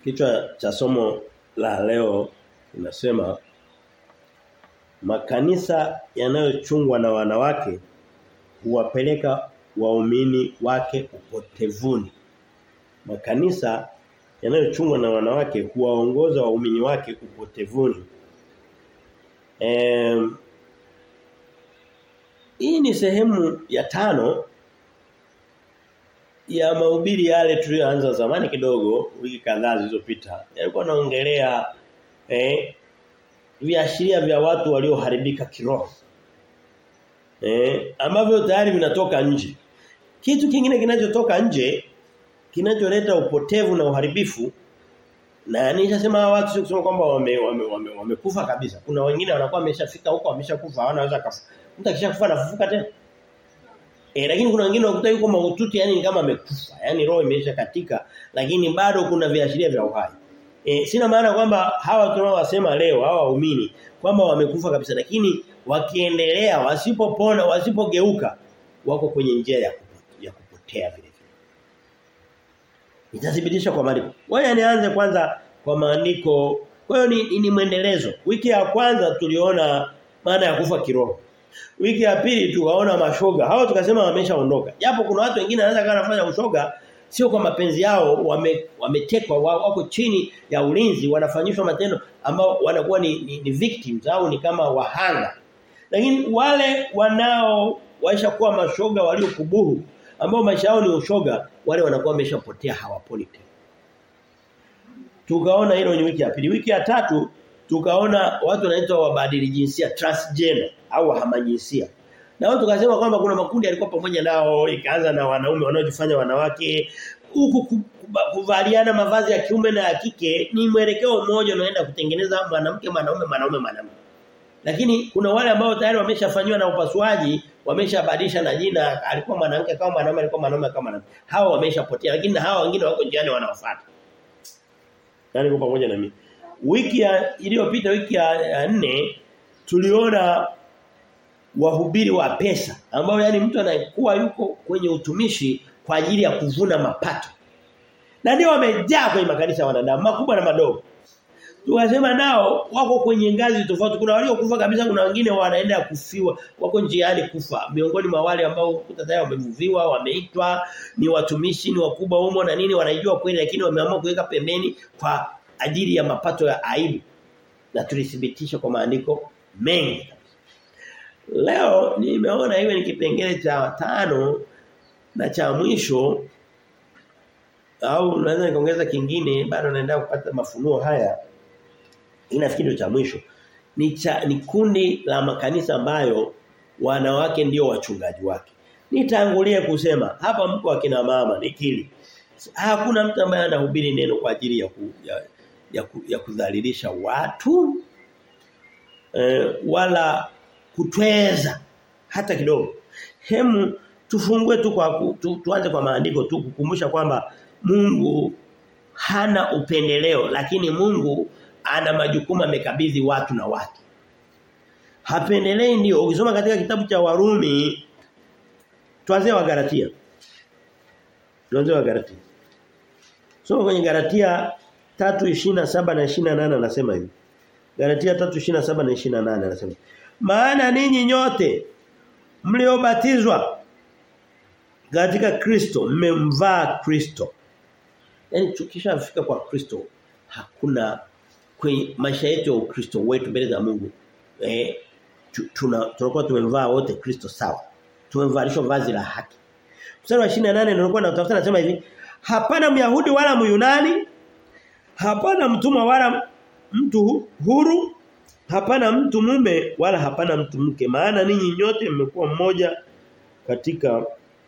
Kichwa cha somo la leo inasema makanisa yanayochungwa na wanawake huwapeleka waumini wake upotevuni. Makanisa yanayochungwa na wanawake huwaongoza waumini wake upotevuni. Em, hii ni sehemu ya tano ya mahubiri yale tuliyoanza zamani kidogo wiki kadhaa zilizopita. Yalikuwa naongelea eh viashiria vya watu walioharibika kiroho. Eh ambavyo tayari vinatoka nje. Kitu kingine kinachotoka nje kinacholeta upotevu na uharibifu na nishasema hawa watu sio kusema kwamba wamekufa wame, wame, wame kabisa. Kuna wengine wanakuwa wameshafika huko wameshakufa hawanaweza kafa. Mtu akishakufa anafufuka tena. E, lakini kuna wengine wakuta yuko mahututi yani kama amekufa. Yani roho imeisha katika lakini bado kuna viashiria vya uhai. E, sina maana kwamba hawa tunaowasema leo hawa waumini kwamba wamekufa kabisa lakini wakiendelea wasipopona wasipogeuka wako kwenye njia ya ya kupotea vile vile. Nitathibitisha kwa maandiko. Ngoja nianze kwanza kwa maandiko. Kwa hiyo ni, ni mwendelezo. Wiki ya kwanza tuliona maana ya kufa kiroho. Wiki ya pili tukaona mashoga. Hao tukasema wameshaondoka. Japo kuna watu wengine wanaweza kana kufanya ushoga sio kwa mapenzi yao wame, wametekwa wako chini ya ulinzi wanafanyishwa matendo ambao wanakuwa ni, ni, ni victims au ni kama wahanga. Lakini wale wanao waisha kuwa mashoga waliokubuhu ambao maisha yao ni ushoga wale wanakuwa wameshapotea hawaponi tena. Tukaona hilo ni wiki ya pili. Wiki ya tatu tukaona watu wanaitwa wabadili jinsia transgender au wahamajinsia. Na watu tukasema kwamba kuna makundi yalikuwa pamoja nao ikaanza na wanaume wanaojifanya wanawake huku kuvaliana mavazi ya kiume na ya kike ni mwelekeo mmoja unaenda kutengeneza mwanamke mwanaume mwanaume mwanamke. Lakini kuna wale ambao tayari wameshafanywa na upasuaji, wameshabadilisha na jina, alikuwa mwanamke kama mwanaume, alikuwa mwanaume kama mwanamke. Hawa wameshapotea, lakini na hawa wengine wako njiani wanawafuata. Nani kwa pamoja na mimi? Wiki iliyopita wiki ya, ya nne tuliona wahubiri wa pesa ambao yani mtu anakuwa yuko kwenye utumishi kwa ajili ya kuvuna mapato. Na ndio wamejaa kwenye makanisa ya wanadamu makubwa na madogo. Tukasema nao wako kwenye ngazi tofauti. Kuna waliokufa kabisa, kuna wengine wanaenda kufiwa, wako njiani kufa. Miongoni mwa wale ambao tayari wamevuviwa, wameitwa, ni watumishi, ni wakubwa humo na nini wanaijua kweli lakini wameamua kuweka pembeni kwa ajili ya mapato ya aibu. Na tulithibitisha kwa maandiko mengi. Leo nimeona iwe ni kipengele cha tano na cha mwisho au naweza nikaongeza kingine bado naendelea kupata mafunuo haya inafikiri cha mwisho ni cha, ni kundi la makanisa ambayo wanawake ndio wachungaji wake nitangulie kusema hapa mko akina mama nikili hakuna mtu ambaye anahubiri neno kwa ajili ya ku, ya, ya, ku, ya kudhalilisha watu e, wala kutweza hata kidogo hemu tufungue tu kwa tu, tuanze kwa maandiko tu kukumbusha kwamba Mungu hana upendeleo lakini Mungu ana majukumu amekabidhi watu na watu. Hapendelei ndio ukisoma katika kitabu cha Warumi tuanze wa Galatia. Tuanze wa Galatia. Soma kwenye Galatia 3:27 na 28 anasema hivi. Galatia 3:27 na 28 anasema. Maana ninyi nyote mliobatizwa katika Kristo mmemvaa Kristo. Yaani tukishafika kwa Kristo hakuna kwenye maisha yetu ya Ukristo wetu mbele za Mungu eh tuna tunakuwa tumemvaa wote Kristo sawa. Tumevalishwa vazi la haki. Mstari wa 28 nilikuwa natafuta nasema hivi, hapana Myahudi wala Myunani, hapana mtumwa wala mtu huru, hapana mtu mume wala hapana mtu mke, maana ninyi nyote mmekuwa mmoja katika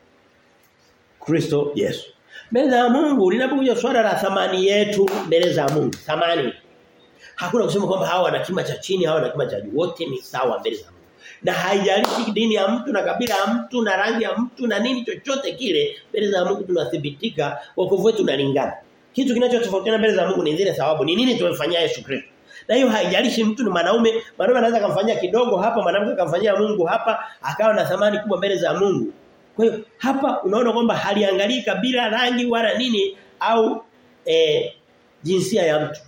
Kristo Yesu. Mbele za Mungu linapokuja swala la thamani yetu mbele za Mungu, thamani. Hakuna kusema kwamba hawa wana kima cha chini, hawa wana kima cha juu. Wote ni sawa mbele za Mungu. Na haijalishi dini ya mtu na kabila ya mtu na rangi ya mtu na nini chochote kile, mbele za Mungu tunathibitika wokovu wetu unalingana. Kitu kinachotofautiana mbele za Mungu ni zile thawabu. Ni nini tumemfanyia Yesu Kristo? Na hiyo haijalishi mtu ni mwanaume, mwanaume anaweza kumfanyia kidogo hapa, mwanamke akamfanyia Mungu hapa, akawa na thamani kubwa mbele za Mungu. Kwa hiyo hapa unaona kwamba haliangalii kabila, rangi wala nini au eh, jinsia ya mtu.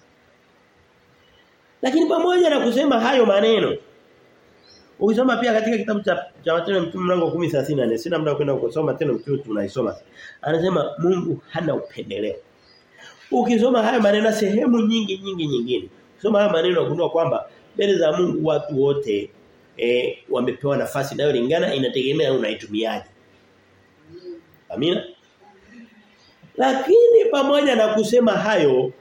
Lakini pamoja na kusema hayo maneno Ukisoma pia katika kitabu cha cha Matendo ya Mtume mlango 10:34 sina muda kwenda kusoma tena mtume tunaisoma. Anasema Mungu hana upendeleo. Ukisoma haya maneno sehemu nyingi nyingi nyingine. Ukisoma haya maneno unagundua kwamba mbele za Mungu watu wote eh, wamepewa nafasi inayolingana inategemea unaitumiaje. Amina. Lakini pamoja na kusema hayo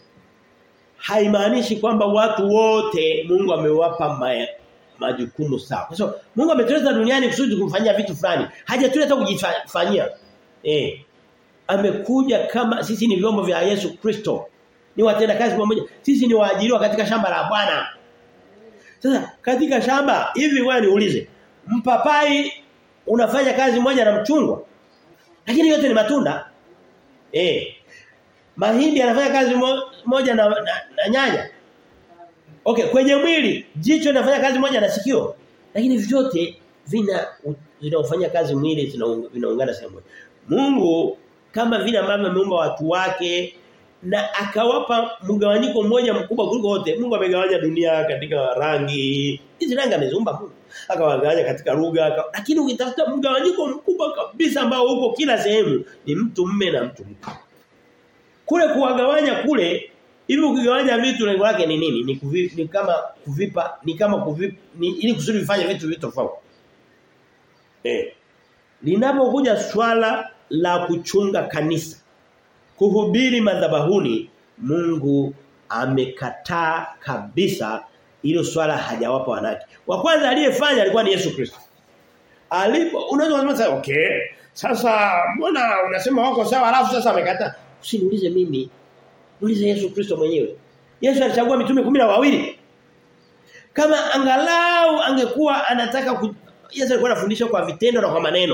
haimaanishi kwamba watu wote Mungu amewapa maya, majukumu sawa. Kwa sababu Mungu ametuleta duniani kusudi kumfanyia vitu fulani. Hajatuleta kujifanyia. Eh. Amekuja kama sisi ni vyombo vya Yesu Kristo. Ni watenda kazi pamoja. Sisi ni waajiriwa katika shamba la Bwana. Sasa katika shamba hivi wewe niulize. Mpapai unafanya kazi moja na mchungwa. Lakini yote ni matunda. Eh. Mahindi anafanya kazi mo, moja na, na, na nyanya. Okay, kwenye mwili jicho linafanya kazi moja na sikio. Lakini vyote vina vinaofanya kazi mwili vinaungana sehemu moja. Mungu kama vile ambavyo ameumba watu wake na akawapa mgawanyiko mmoja mkubwa kuliko wote. Mungu amegawanya dunia katika rangi. Hizi rangi ameziumba Mungu. Akawagawanya katika lugha, lakini ukitafuta mgawanyiko mkubwa kabisa ambao uko kila sehemu ni mtu mme na mtu mke. Kule kuwagawanya kule hivi ukigawanya vitu lengo lake ni nini? Ni, kuvi, ni kama kuvipa, ni kama kuvipa, ni, ili kusudi vifanye vitu vitu tofauti. Eh. Linapokuja swala la kuchunga kanisa, kuhubiri madhabahuni, Mungu amekataa kabisa hilo swala hajawapa wanawake. Wa kwanza aliyefanya alikuwa ni Yesu Kristo. Alipo unaweza kusema sasa okay. Sasa mbona unasema wako sawa alafu sasa amekataa? Usiniulize mimi. Ulize Yesu Kristo mwenyewe. Yesu alichagua mitume kumi na wawili. Kama angalau angekuwa anataka ku... Yesu alikuwa anafundisha kwa vitendo na kwa maneno.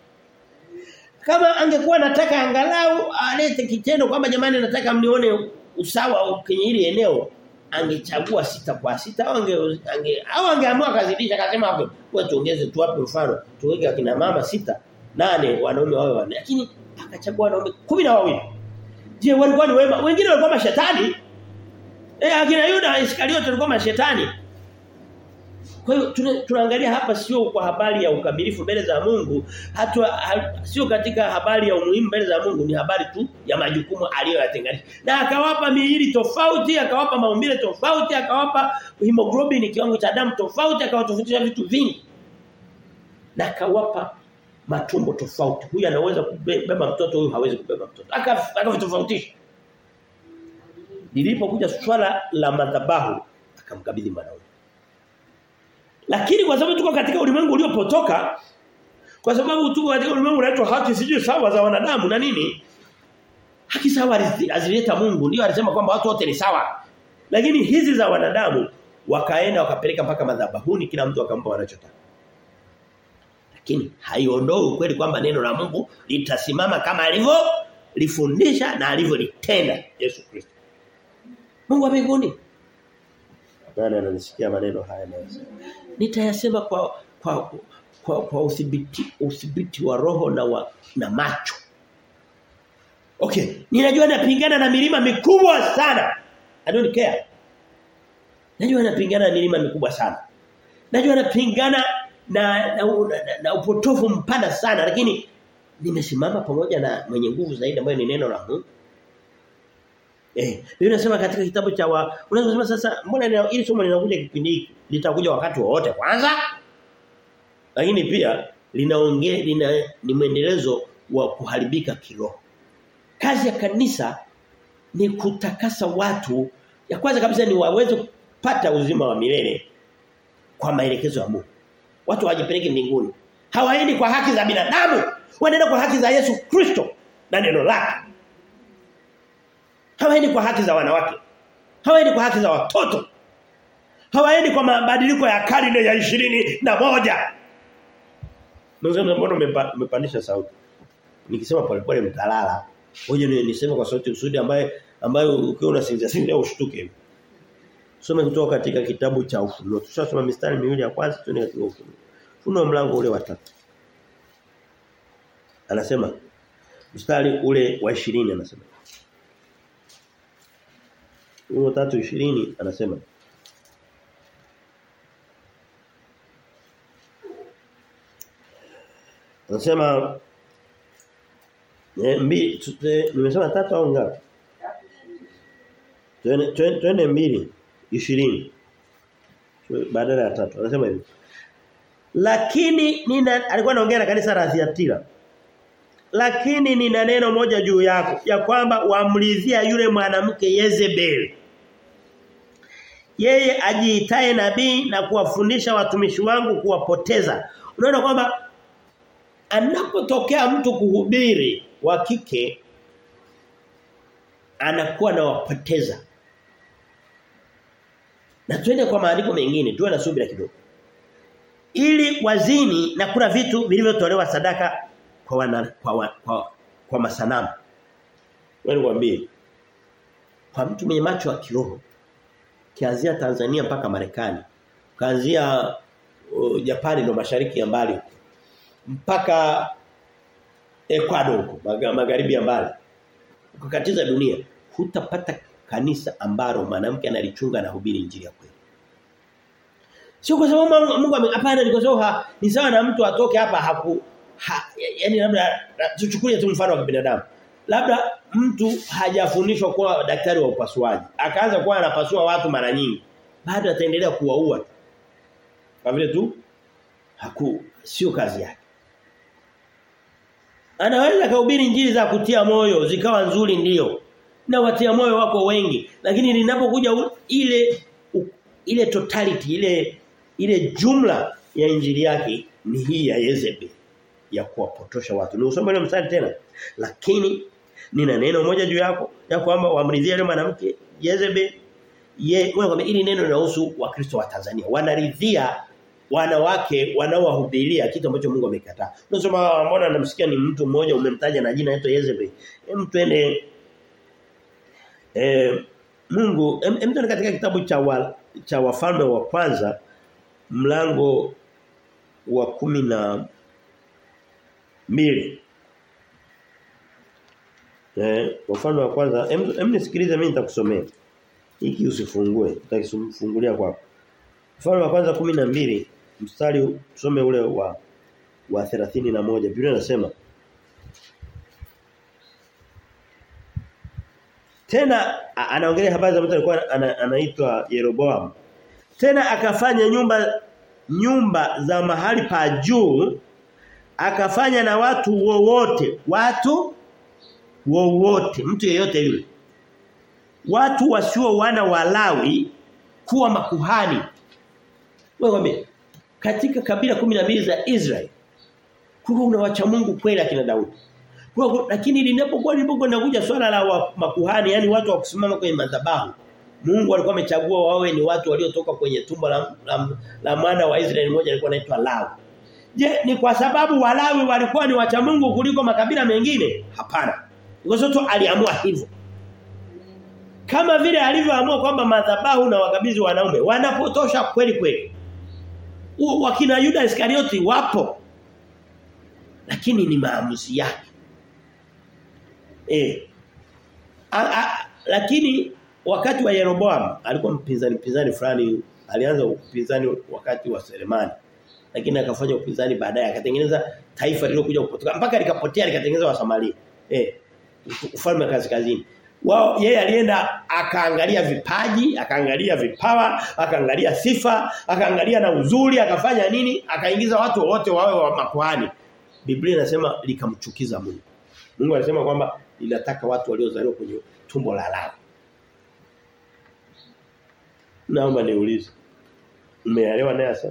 Kama angekuwa anataka angalau alete kitendo kwamba jamani nataka mnione usawa kwenye hili eneo angechagua sita kwa sita au ange, ange au angeamua kazidisha akasema okay wewe tuongeze tuwape mfano tuweke akina mama sita nane wanaume wawe wanne lakini akachagua wanaume kumi na wawili je walikuwa ni wema wengine walikuwa mashetani eh akina Yuda Iskariote walikuwa mashetani kwa hiyo tunaangalia hapa sio kwa habari ya ukamilifu mbele za Mungu, hatu ha, sio katika habari ya umuhimu mbele za Mungu, ni habari tu ya majukumu aliyoyatenganisha. Na akawapa miili tofauti, akawapa maumbile tofauti, akawapa hemoglobin kiwango cha damu tofauti, akawatofautisha vitu vingi. Na akawapa matumbo tofauti. Huyu anaweza kubeba mtoto, huyu hawezi kubeba mtoto. Akavitofautisha. Lilipokuja swala la madhabahu, akamkabidhi mwanaume. Lakini kwa sababu tuko katika ulimwengu uliopotoka kwa sababu tuko katika ulimwengu unaitwa haki sijui sawa za wanadamu na nini? Haki sawa azileta Mungu ndio alisema kwamba watu wote ni sawa. Lakini hizi za wanadamu wakaenda wakapeleka mpaka madhabahuni kila mtu akampa wanachotaka. Lakini haiondoi ukweli kwamba neno la Mungu litasimama kama alivyo lifundisha na alivyolitenda Yesu Kristo. Mungu wa mbinguni nani ananisikia maneno haya naweza nitayasema kwa kwa kwa, kwa udhibiti udhibiti wa roho na wa, na macho okay ninajua napingana na milima mikubwa sana i don't care najua napingana na milima mikubwa sana najua napingana na na, na, na, na upotofu mpana sana lakini nimesimama pamoja na mwenye nguvu zaidi ambaye ni neno la Mungu Eh, Biblia inasema katika kitabu cha wa unaweza kusema sasa mbona ili somo linakuja kipindi hiki litakuja wakati wowote kwanza? Lakini pia linaongea lina ni mwendelezo wa kuharibika kiroho. Kazi ya kanisa ni kutakasa watu ya kwanza kabisa ni waweze kupata uzima wa milele kwa maelekezo ya Mungu. Watu hawajipeleki mbinguni. Hawaendi kwa haki za binadamu, wanaenda kwa haki za Yesu Kristo na neno lake. Hawaendi kwa haki za wanawake. Hawaendi kwa haki za watoto. Hawaendi kwa mabadiliko ya karne ya ishirini na moja. Mzee mbona umepandisha sauti? Nikisema polepole mtalala. Ngoja niseme kwa sauti usudi ambaye ambayo ukiwa unasinzia sinzia ushtuke. Soma kutoka katika kitabu cha Ufunuo. Tushasoma mistari miwili ya kwanza tuende katika Ufunuo. Ufunuo mlango ule wa tatu. Anasema mstari ule wa 20 anasema huo 3:20 anasema Anasema eh, mbi, tute, nimesema tatu au ngapi? Twende twende mbili 20 badala ya tatu. Anasema hivi. Lakini nina alikuwa anaongea na kanisa la Thiatira. Lakini nina neno moja juu yako ya kwamba wamlizia yule mwanamke Yezebel. Yeye ajiitaye nabii na kuwafundisha watumishi wangu kuwapoteza. Unaona kwamba anapotokea mtu kuhubiri wa kike anakuwa na wapoteza. Na twende kwa maandiko mengine, tuwe na subira kidogo. Ili wazini na kula vitu vilivyotolewa sadaka kwa wana, kwa, wa, kwa kwa masanamu. Wewe nikwambie. Kwa mtu mwenye macho ya kiroho kianzia Tanzania mpaka Marekani, kaanzia uh, Japani ndo mashariki ya mbali mpaka Ecuador huko magharibi ya mbali. Ukakatiza dunia, hutapata kanisa ambalo mwanamke analichunga na hubiri injili ya kweli. Sio kwa sababu Mungu hapana ni kwa sababu ni sawa na mtu atoke hapa haku ha, yani labda tuchukulie tu mfano wa binadamu. Labda mtu hajafundishwa kuwa daktari wa upasuaji. Akaanza kuwa anapasua watu mara nyingi. Bado ataendelea kuwaua. Kwa vile tu haku sio kazi yake. Anaweza kuhubiri injili za kutia moyo zikawa nzuri ndio. Na watia moyo wako wengi, lakini linapokuja ile u, ile totality ile ile jumla ya injili yake ni hii ya Yezebel ya kuwapotosha watu. Ni usome ile mstari tena. Lakini nina neno moja juu yako ya kwamba wamridhia yule mwanamke Yezebel ye wewe ili neno linahusu wakristo wa Tanzania. Wanaridhia wanawake wanaowahubiria kitu ambacho Mungu amekataa. Unasema mbona namsikia ni mtu mmoja umemtaja na jina anaitwa Yezebel. Hem twende eh Mungu hem twende katika kitabu cha wa, cha wafalme wa kwanza mlango wa kumi na mbili Eh wafalme wa kwanza hem nisikilize mimi nitakusomea. Hiki usifungue, nitakifungulia kwako. Mfano wa kwanza 12 mstari tusome ule wa wa 31 Biblia inasema Tena anaongelea habari za mtu alikuwa anaitwa Yeroboam. Tena akafanya nyumba nyumba za mahali pa juu akafanya na watu wowote, watu wowote, mtu yeyote yule. Watu wasio wana walawi kuwa makuhani wewe katika kabila mbili za Israel kuna una wacha Mungu kweli akina Daudi. Kwa lakini linapokuwa lilipokuwa kuja swala la wa, makuhani yani watu wa kusimama kwenye madhabahu Mungu alikuwa amechagua wawe ni watu waliotoka kwenye tumbo la, la, la mwana wa Israeli mmoja alikuwa anaitwa Lawi. Je, ni kwa sababu Walawi walikuwa ni wacha Mungu kuliko makabila mengine? Hapana. Kwa sababu aliamua hivyo. Kama vile alivyoamua kwamba madhabahu na wakabidhi wanaume wanapotosha kweli kweli. Wakina Yuda Iskarioti wapo. Lakini ni maamuzi yake. Eh. A, a, lakini wakati wa Yeroboam alikuwa mpinzani mpinzani fulani alianza upinzani wakati wa Selemani. Lakini akafanya upinzani baadaye akatengeneza taifa lililokuja kupotoka mpaka likapotea likatengeneza wa Samaria. Eh. Ufalme wa kaskazini wao yeye alienda akaangalia vipaji, akaangalia vipawa, akaangalia sifa, akaangalia na uzuri, akafanya nini? Akaingiza watu wote wawe wa makuhani. Biblia inasema likamchukiza Mungu. Mungu anasema kwamba linataka watu waliozaliwa kwenye tumbo la Lawi. Naomba niulize. Umeelewa naye sasa?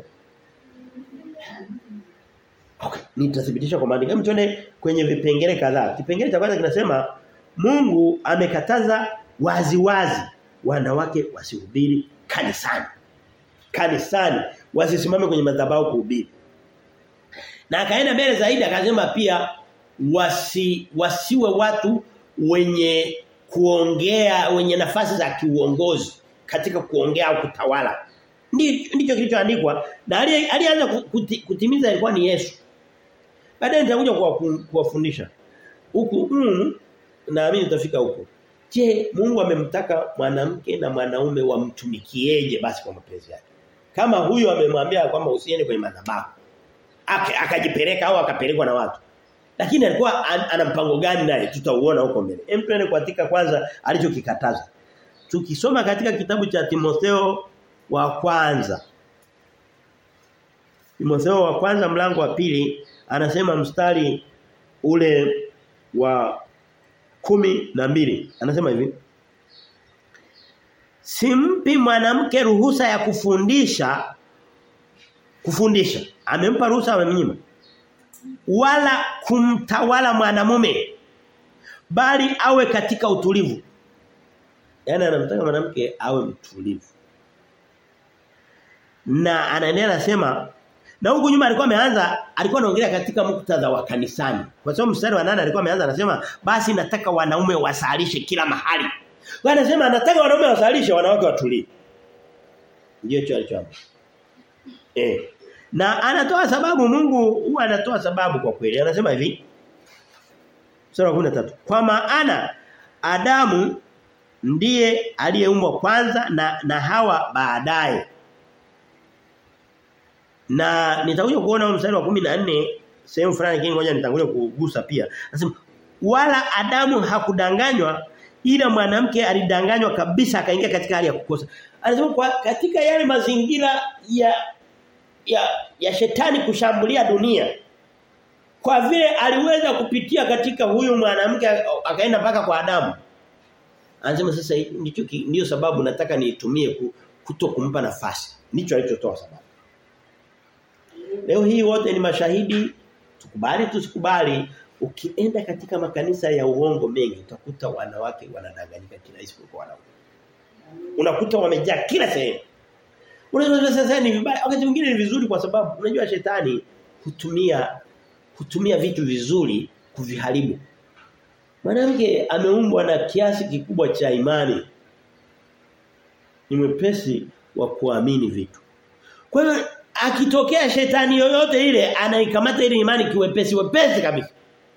Okay, nitathibitisha kwa maandiko. Mtuone kwenye vipengele kadhaa. Kipengele cha kwanza kinasema Mungu amekataza wazi wazi wanawake wasihubiri kanisani. Kanisani wasisimame kwenye madhabahu kuhubiri. Na akaenda mbele zaidi akasema pia wasi wasiwe watu wenye kuongea wenye nafasi za kiuongozi katika kuongea au kutawala. Ndicho kilichoandikwa na alianza kutimiza ilikuwa ni Yesu. Baadaye nitakuja kuwafundisha. Huku mm, naamini tutafika huko. Je, Mungu amemtaka mwanamke na mwanaume wamtumikieje basi kwa mapenzi yake? Kama huyo amemwambia kwamba usiende kwenye madhabahu. Akajipeleka au akapelekwa na watu. Lakini alikuwa an, ana mpango gani naye? Tutauona huko mbele. Hem tuende katika kwanza alichokikataza. Tukisoma katika kitabu cha Timotheo wa kwanza. Timotheo wa kwanza mlango wa pili anasema mstari ule wa kumi na mbili anasema hivi Simpi mwanamke ruhusa ya kufundisha kufundisha amempa ruhusa amemnyima wala kumtawala mwanamume bali awe katika utulivu Yaani anamtaka mwanamke awe mtulivu na anaendelea anasema na huku nyuma alikuwa ameanza alikuwa anaongelea katika muktadha wa kanisani. Kwa sababu mstari wa nane alikuwa ameanza anasema basi nataka wanaume wasalishe kila mahali. Kwa anasema anataka wanaume wasalishe wanawake watulie. Ndio hicho alichoamua. Eh. Na anatoa sababu Mungu huwa anatoa sababu kwa kweli. Anasema hivi. Sura 13. Kwa maana Adamu ndiye aliyeumbwa kwanza na na Hawa baadaye. Na nitakuja kuona mstari wa 14 sehemu fulani kingine ngoja nitangulie kugusa pia. Anasema wala Adamu hakudanganywa ila mwanamke alidanganywa kabisa akaingia katika hali ya kukosa. Anasema kwa katika yale mazingira ya ya ya shetani kushambulia dunia kwa vile aliweza kupitia katika huyu mwanamke akaenda mpaka kwa Adamu. Anasema sasa ndicho ndio sababu nataka niitumie kuto kumpa nafasi. Ndicho alichotoa sababu. Leo hii wote ni mashahidi tukubali tusikubali ukienda katika makanisa ya uongo mengi utakuta wanawake wanadanganyika kila isipokuwa wanaume. Unakuta wamejaa kila sehemu. Unaweza sasa ni vibaya wakati mwingine ni vizuri kwa sababu unajua shetani hutumia hutumia vitu vizuri kuviharibu. Mwanamke ameumbwa na kiasi kikubwa cha imani. Ni mwepesi wa kuamini vitu. Kwa hiyo akitokea shetani yoyote ile anaikamata ile imani kiwepesi wepesi kabisa.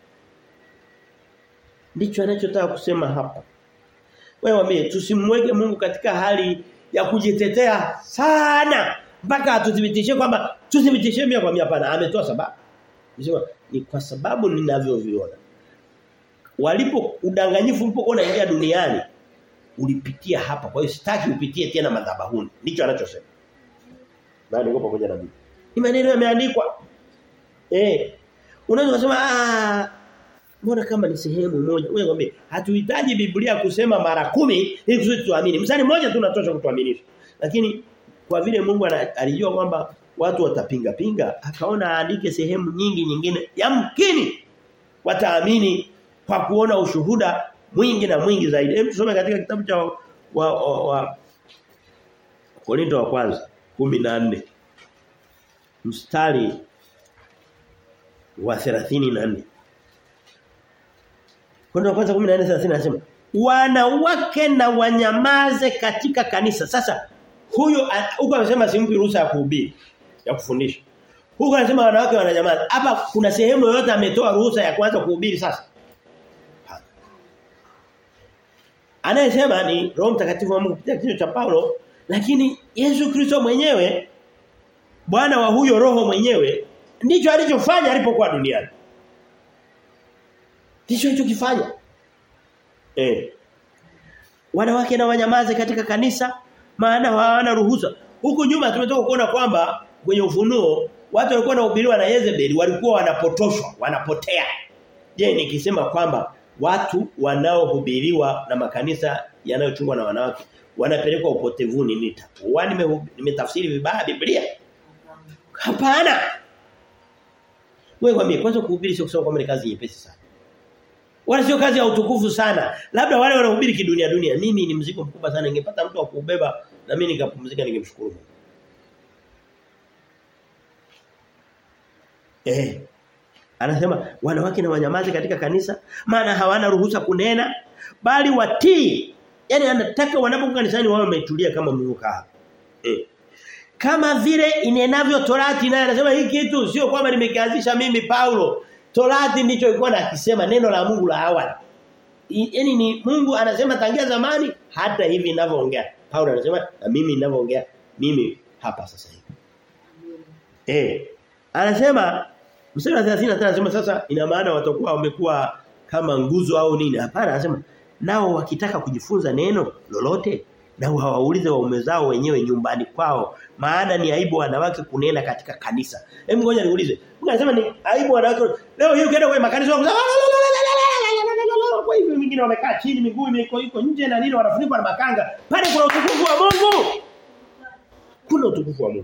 Ndicho anachotaka kusema hapa. Wewe wambie tusimweke Mungu katika hali ya kujitetea sana mpaka atuthibitishe kwamba tuthibitishe mia kwa mia hapana ametoa sababu. Nisema ni kwa sababu ninavyoviona. Walipo udanganyifu ulipokuwa unaingia duniani ulipitia hapa. Kwa hiyo sitaki upitie tena madhabahuni. Ndicho anachosema. Na niko pamoja na mimi. Ni maneno yameandikwa. Eh. Unaweza kusema ah mbona kama ni sehemu moja. Wewe ngombe hatuhitaji Biblia kusema mara kumi ili kusudi tuamini. Msali mmoja tu unatosha kutuaminisha. Lakini kwa vile Mungu alijua kwamba watu watapinga pinga akaona aandike sehemu nyingi nyingine yamkini wataamini kwa kuona ushuhuda mwingi na mwingi zaidi. Hebu tusome katika kitabu cha wa, wa, wa Korinto wa kwanza 14 mstari wa 34 Korinto wa kwanza 14:30 anasema wanawake na wanyamaze katika kanisa. Sasa huyo huko amesema simpi ruhusa ya kuhubiri ya kufundisha. Huko anasema wanawake wananyamaza. Hapa kuna sehemu yoyote ametoa ruhusa ya kuanza kuhubiri sasa? Anayesema ni Roho Mtakatifu wa Mungu kupitia kinywa cha Paulo, lakini Yesu Kristo mwenyewe Bwana wa huyo roho mwenyewe ndicho alichofanya alipokuwa duniani. Ndicho alichokifanya. Eh. Wanawake na wanyamaze katika kanisa maana hawana ruhusa. Huko nyuma tumetoka kuona kwamba kwenye ufunuo watu walikuwa wanahubiriwa na Yezebeli walikuwa wanapotoshwa, wanapotea. Je, nikisema kwamba watu wanaohubiriwa na makanisa yanayochungwa na wanawake wanapelekwa upotevuni nitakuwa nimetafsiri vibaya Biblia? Hapana. Wewe kwambie kwanza kuhubiri sio kusema kwamba ni kazi nyepesi sana. Wala sio kazi ya utukufu sana. Labda wale wanahubiri kidunia dunia. Mimi ni mzigo mkubwa sana. Ningepata mtu wa kubeba na mimi nikapumzika ningemshukuru Mungu. Eh. Anasema wanawake na wanyamaze katika kanisa maana hawana ruhusa kunena bali watii. Yaani anataka wanapokuwa kanisani wao wametulia kama mlivyokaa. Eh. Kama vile inenavyo Torati naye anasema hii kitu sio kwamba nimekianzisha mimi Paulo. Torati ndicho ilikuwa nakisema neno la Mungu la awali. Yaani ni Mungu anasema tangia zamani hata hivi ninavyoongea. Paulo anasema na mimi ninavyoongea mimi hapa sasa hivi. Eh. Anasema mstari wa 35 anasema sasa ina maana watakuwa wamekuwa kama nguzo au nini? Hapana anasema nao wakitaka kujifunza neno lolote na hawaulize waume zao wenyewe nyumbani kwao maana ni aibu wanawake kunena katika kanisa. Hebu ngoja niulize. Mungu anasema ni aibu wanawake. Leo hii ukienda kwenye makanisa wako kwa hivyo wengine wamekaa chini miguu iko iko nje na nini wanafunikwa na makanga. Pale kuna utukufu wa Mungu. Kuna utukufu wa Mungu.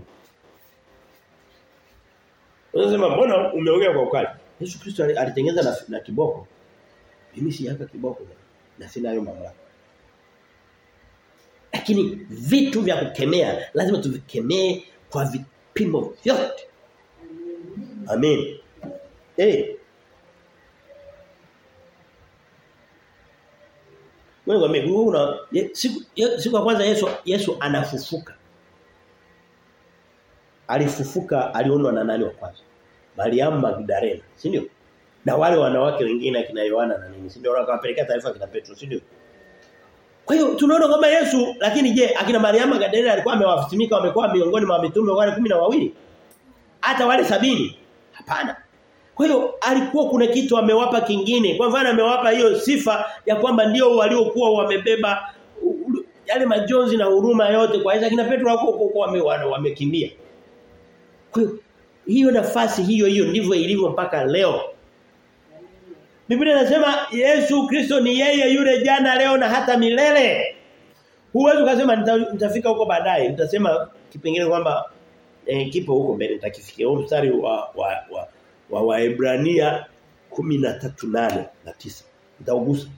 Unasema mbona umeongea kwa ukali? Yesu Kristo alitengeneza na, na kiboko. Mimi si yaka kiboko na sina hayo mamlaka. Lakini vitu vya kukemea lazima tuvikemee kwa vipimo vyote. Amen. Eh. Wewe ngombe una siku siku ya kwanza Yesu Yesu anafufuka. Alifufuka alionwa na nani wa kwanza? Mariamu Magdalena, si ndio? Na wale wanawake wengine akina Yohana na nini, si ndio wakawapelekea taarifa kina Petro, si ndio? Kwa hiyo tunaona kwamba Yesu lakini je akina Mariamu Magdalena alikuwa amewafitimika wamekuwa miongoni mwa mitume wale kumi na wawili hata wale sabini hapana kwa hiyo alikuwa kuna kitu amewapa kingine kwa mfano amewapa hiyo sifa ya kwamba ndio waliokuwa wamebeba yale majonzi na huruma yote kwa hiyo akina Petro wako huko wamekimbia kwa hiyo hiyo nafasi hiyo hiyo ndivyo ilivyo mpaka leo Biblia inasema Yesu Kristo ni yeye yule jana leo na hata milele. Huwezi ukasema nitafika huko baadaye. Nitasema kipengele kwamba eh, kipo huko mbele nitakifikia. Huo mstari wa wa wa, wa Waebrania 13:8 na 9. Nitaugusa.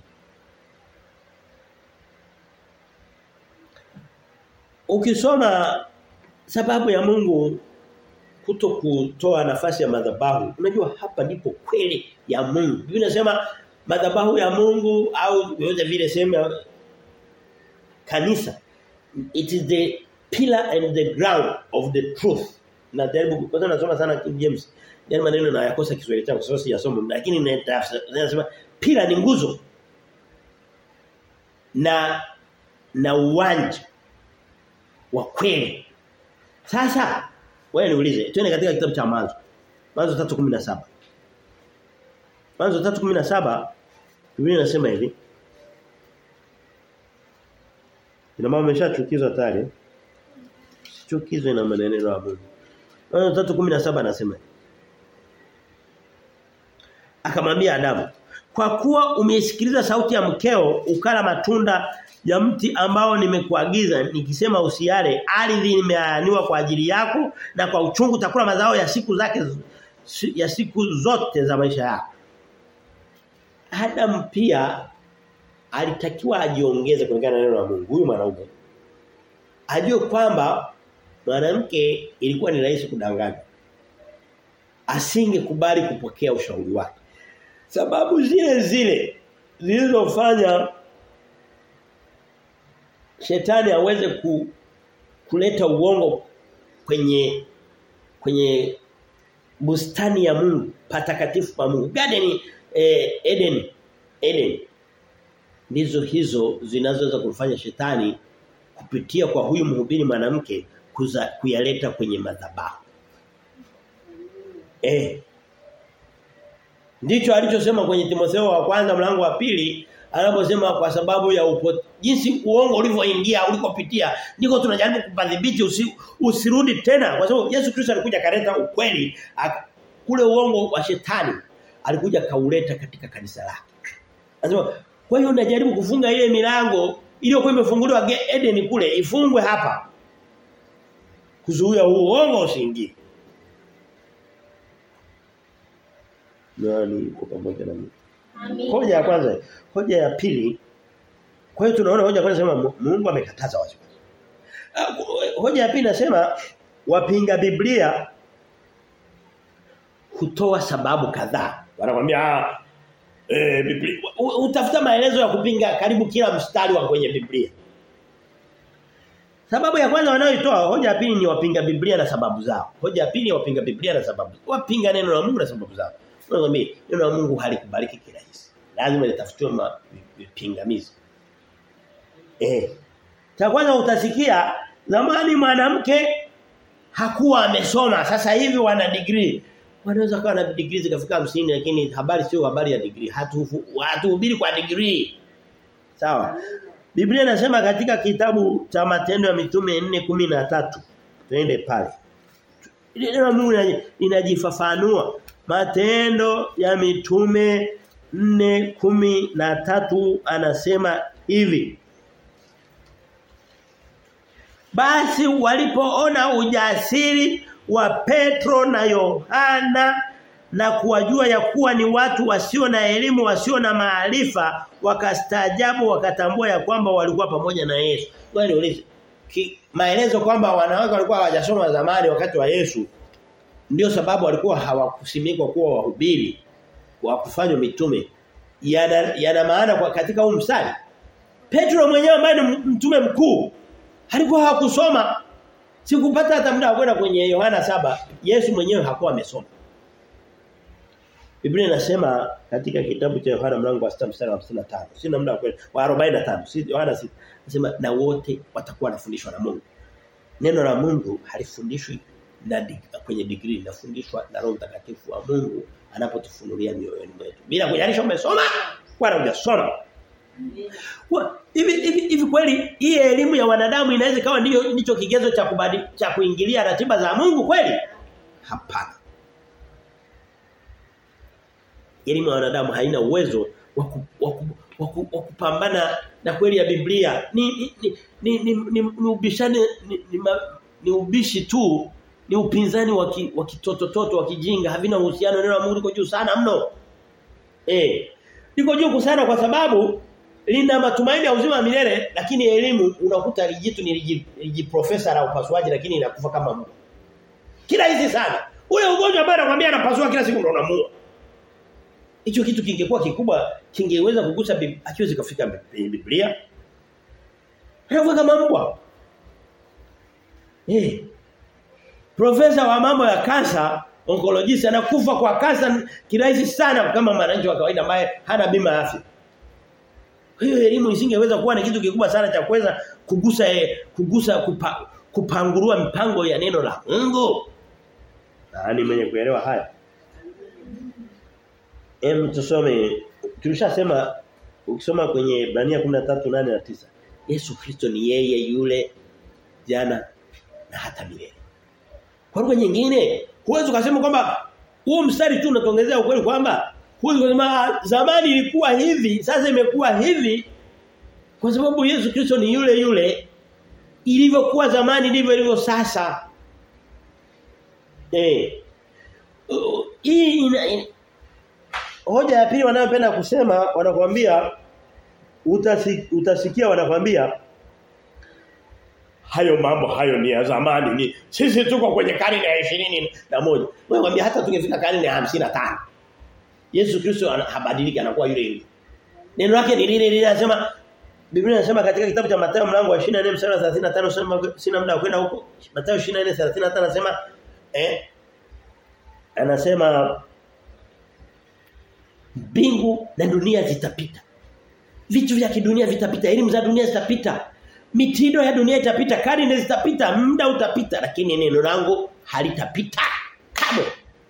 Ukisoma sababu ya Mungu kuto kutoa nafasi ya madhabahu. Unajua hapa ndipo kweli ya Mungu. Biblia inasema madhabahu ya Mungu au yote vile sema kanisa it is the pillar and the ground of the truth. Na jaribu kwanza nasoma sana King James. Yaani maneno na yakosa Kiswahili changu sasa siyasoma lakini ninasema pillar ni nguzo. Na na uwanja wa kweli. Sasa wewe niulize, twende katika kitabu cha Mwanzo. Mwanzo 3:17. Mwanzo 3:17 Biblia inasema hivi. Ina mama ameshachukizwa tayari. Sichukizwe na maneno ya Mungu. Mwanzo 3:17 anasema Akamwambia Adamu, "Kwa kuwa umeisikiliza sauti ya mkeo ukala matunda ya mti ambao nimekuagiza nikisema usiale ardhi nimeaniwa kwa ajili yako na kwa uchungu utakula mazao ya siku zake ya siku zote za maisha yako. Adam pia alitakiwa ajiongeze kulingana na neno la Mungu huyu mwanaume. Ajue kwamba mwanamke ilikuwa ni rahisi kudanganya. Asingekubali kupokea ushauri wake. Sababu zile zile zilizofanya shetani aweze ku, kuleta uongo kwenye kwenye bustani ya Mungu patakatifu pa Mungu garden eh, Eden Eden ndizo hizo zinazoweza kufanya shetani kupitia kwa huyu mhubiri mwanamke kuyaleta kwenye madhabahu eh ndicho alichosema kwenye Timotheo wa kwanza mlango wa pili anaposema kwa sababu ya upo, jinsi uongo ulivyoingia ulikopitia ndiko tunajaribu kupadhibiti usi, usirudi tena kwa sababu Yesu Kristo alikuja kaleta ukweli aka, kule uongo wa shetani alikuja kauleta katika kanisa lake anasema kwa hiyo unajaribu kufunga ile milango iliyokuwa imefunguliwa Eden kule ifungwe hapa kuzuia uongo usiingie nani kwa pamoja na mimi Hoja ya kwanza, hoja ya pili. Kwa hiyo tunaona hoja ya kwanza sema Mungu amekataza wazi. Hoja ya pili nasema wapinga Biblia hutoa sababu kadhaa. Wanakuambia eh Biblia utafuta maelezo ya kupinga karibu kila mstari wa kwenye Biblia. Sababu ya kwanza wanayoitoa hoja ya pili ni wapinga Biblia na sababu zao. Hoja ya pili ni wapinga Biblia na sababu. Wapinga neno la Mungu na sababu zao. Unakwambia neno la Mungu halikubaliki kirahisi. lazima litafutiwe ma- vipingamizi. Eh. Cha kwanza utasikia zamani mwanamke hakuwa amesoma sasa hivi wana degree. Wanaweza kuwa na degree zikafika 50 lakini habari sio habari ya degree. Hatu hatuhubiri kwa degree. Sawa. Biblia inasema katika kitabu cha Matendo ya Mitume 4:13. Twende pale. Neno la Mungu linaji- linajifafanua. Matendo ya Mitume 4:13 anasema hivi. Basi walipoona ujasiri wa Petro na Yohana na kuwajua ya kuwa ni watu wasio na elimu wasio na maarifa wakastaajabu wakatambua ya kwamba walikuwa pamoja na Yesu. Ngoja niulize. Ki- Maelezo kwamba wanawake walikuwa hawajasoma zamani wakati wa Yesu ndio sababu walikuwa hawakusimikwa kuwa wahubiri wa kufanywa mitume yana, yana maana kwa katika huu mstari Petro mwenyewe ambaye ni mtume mkuu alikuwa hakusoma sikupata hata muda wa kwenda kwenye Yohana saba Yesu mwenyewe hakuwa amesoma Biblia inasema katika kitabu cha Yohana mlango wa 6 mstari wa 55 sina muda wa kwenda wa 45 si Yohana 6 nasema na wote watakuwa wanafundishwa na Mungu Neno la Mungu halifundishwi na dig, kwenye degree linafundishwa na Roho Mtakatifu wa Mungu anapotufunulia mioyoni mwetu. Bila kujalisha umesoma wala hujasoma. Kwa- Hivi hivi hivi kweli hii elimu ya wanadamu inaweza kawa ndio ndicho kigezo cha kubadi, cha kuingilia ratiba za Mungu kweli? Hapana. Elimu ya wanadamu haina uwezo wa ku- wa ku- wa ku- wa kupambana na kweli ya Biblia. Ni ni ni ni, ni, ni, ni ubishane ni, ni, ma, ni ubishi tu ni upinzani wa ki- wa kitotototo wa kijinga havina uhusiano neno la Mungu liko juu sana mno. Eh. Liko juu sana kwa sababu lina matumaini ya uzima wa milele lakini elimu unakuta lijitu ni liji, liji profesa la upasuaji lakini inakufa kama mbwa. Kila hizi sana. Ule ugonjwa ambao anakuambia anapasua kila siku ndo unamuua. Hicho kitu kingekuwa kikubwa kingeweza kugusa Bib- akiwezi kufika kwenye Biblia. Anakuwa kama mbwa. Eh. Profesa wa mambo ya kansa, oncologist anakufa kwa kansa kirahisi sana kama mwananchi wa kawaida ambaye hana bima ya afya. Kwa hiyo elimu isingeweza kuwa ni kitu kikubwa sana cha kuweza kugusa eh, kugusa kupa, kupangurua mipango ya neno la Mungu. Nani mwenye kuelewa haya? Em tusome tulishasema ukisoma kwenye Ibrania 13:8 na 9. Yesu Kristo ni yeye yule jana na hata milele. Kwa lugha nyingine, huwezi ukasema kwamba huo mstari tu unatongezea ukweli kwamba huwezi kusema zamani ilikuwa hivi, sasa imekuwa hivi kwa sababu Yesu Kristo ni yule yule ilivyokuwa zamani ndivyo ilivyo sasa. Eh. Uh, Hii ina, ina hoja ya pili wanayopenda kusema wanakuambia utasi, utasikia wanakuambia hayo mambo hayo ni ya zamani ni sisi tuko kwenye karne ya 20 na moja wewe kwambia hata tungefika karne ya 55 Yesu Kristo ana- habadiliki anakuwa yule yule neno lake ni lile lile anasema Biblia inasema katika kitabu cha Mathayo mlango wa 24 mstari wa 35 sema sina muda wa kwenda huko Mathayo 24:35 anasema eh anasema mbingu na dunia zitapita vitu vya kidunia vitapita elimu za dunia zitapita mitindo ya dunia itapita karne zitapita muda utapita lakini neno langu halitapita kamwe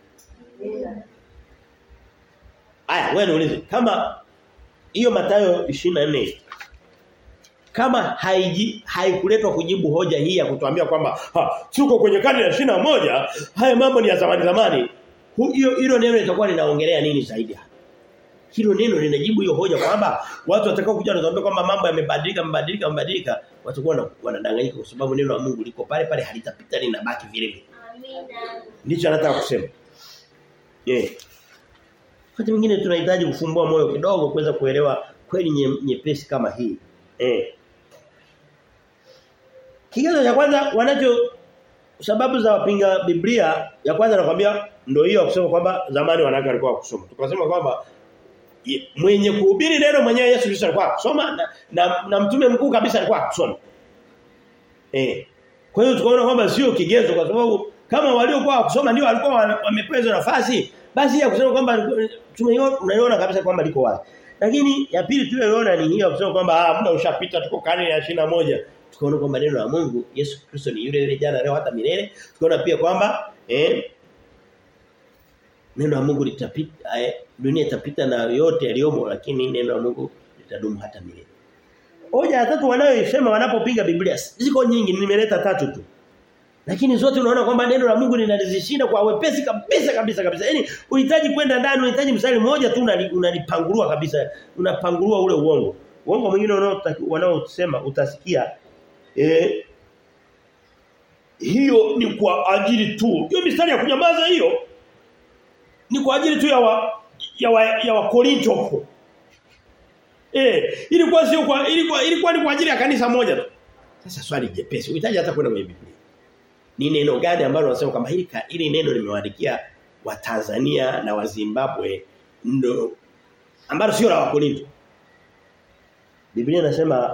Aya wewe niulize kama hiyo Mathayo 24 kama haiji haikuletwa kujibu hoja hii ya kutuambia kwamba ha, tuko kwenye karne ya 21 haya mambo ni ya zamani zamani hu- hiyo hilo neno litakuwa linaongelea nini zaidi hapa hilo neno linajibu hiyo hoja kwamba watu watakao kuja wanatuambia kwamba mambo yamebadilika yamebadilika yamebadilika watakuwa wana- wanadanganyika kwa sababu neno la Mungu liko pale pale halitapita linabaki vile vile ndicho anataka kusema eh wakati mwingine tunahitaji kufumbua moyo kidogo kuweza kuelewa kweli nye- nyepesi kama hii eh Kigezo cha kwanza wanacho sababu za wapinga Biblia ya kwanza nakwambia ndio hiyo kusema kwamba zamani wanawake walikuwa kusoma. Tukasema kwamba ye- mwenye kuhubiri neno mwenyewe Yesu Kristo alikuwa kusoma na, na, na mtume mkuu kabisa alikuwa kusoma. Eh. Kwa hiyo tukaona kwamba sio kigezo kwa sababu kama waliokuwa kusoma ndio walikuwa wa- wamepewa hizo nafasi basi ya kusema kwamba tunaiona unaiona kabisa kwamba liko wazi. Lakini ya pili tuliyoona ni hiyo kusema kwamba ah muda ushapita tuko karne ya 21. Tukaona kwamba neno la Mungu Yesu Kristo ni yule yule jana leo hata milele. Tukaona pia kwamba eh neno la Mungu litapita eh, dunia itapita na yote yaliyomo lakini neno la Mungu litadumu hata milele. Hoja ya tatu wanayosema wanapopinga Biblia ziko nyingi nimeleta tatu tu. Lakini zote unaona kwamba neno la Mungu linalizishinda kwa wepesi kabisa kabisa kabisa. Yaani unahitaji kwenda ndani unahitaji mstari mmoja tu unalipangulua kabisa. Unapangulua ule uongo. Uongo mwingine wanaosema utasikia eh hiyo ni kwa ajili tu. Hiyo mistari ya kunyamaza hiyo ni kwa ajili tu ya wa, ya wa, ya wa Korinto. Eh, ilikuwa sio kwa ilikuwa ilikuwa ni kwa ajili ya kanisa moja tu. Sasa swali jepesi. Unahitaji hata kwenda kwenye Biblia. Ni neno gani ambalo wanasema kwamba hili hili neno limewaandikia wa Tanzania na wa Zimbabwe ndo ambalo sio la Wakorinto. Biblia inasema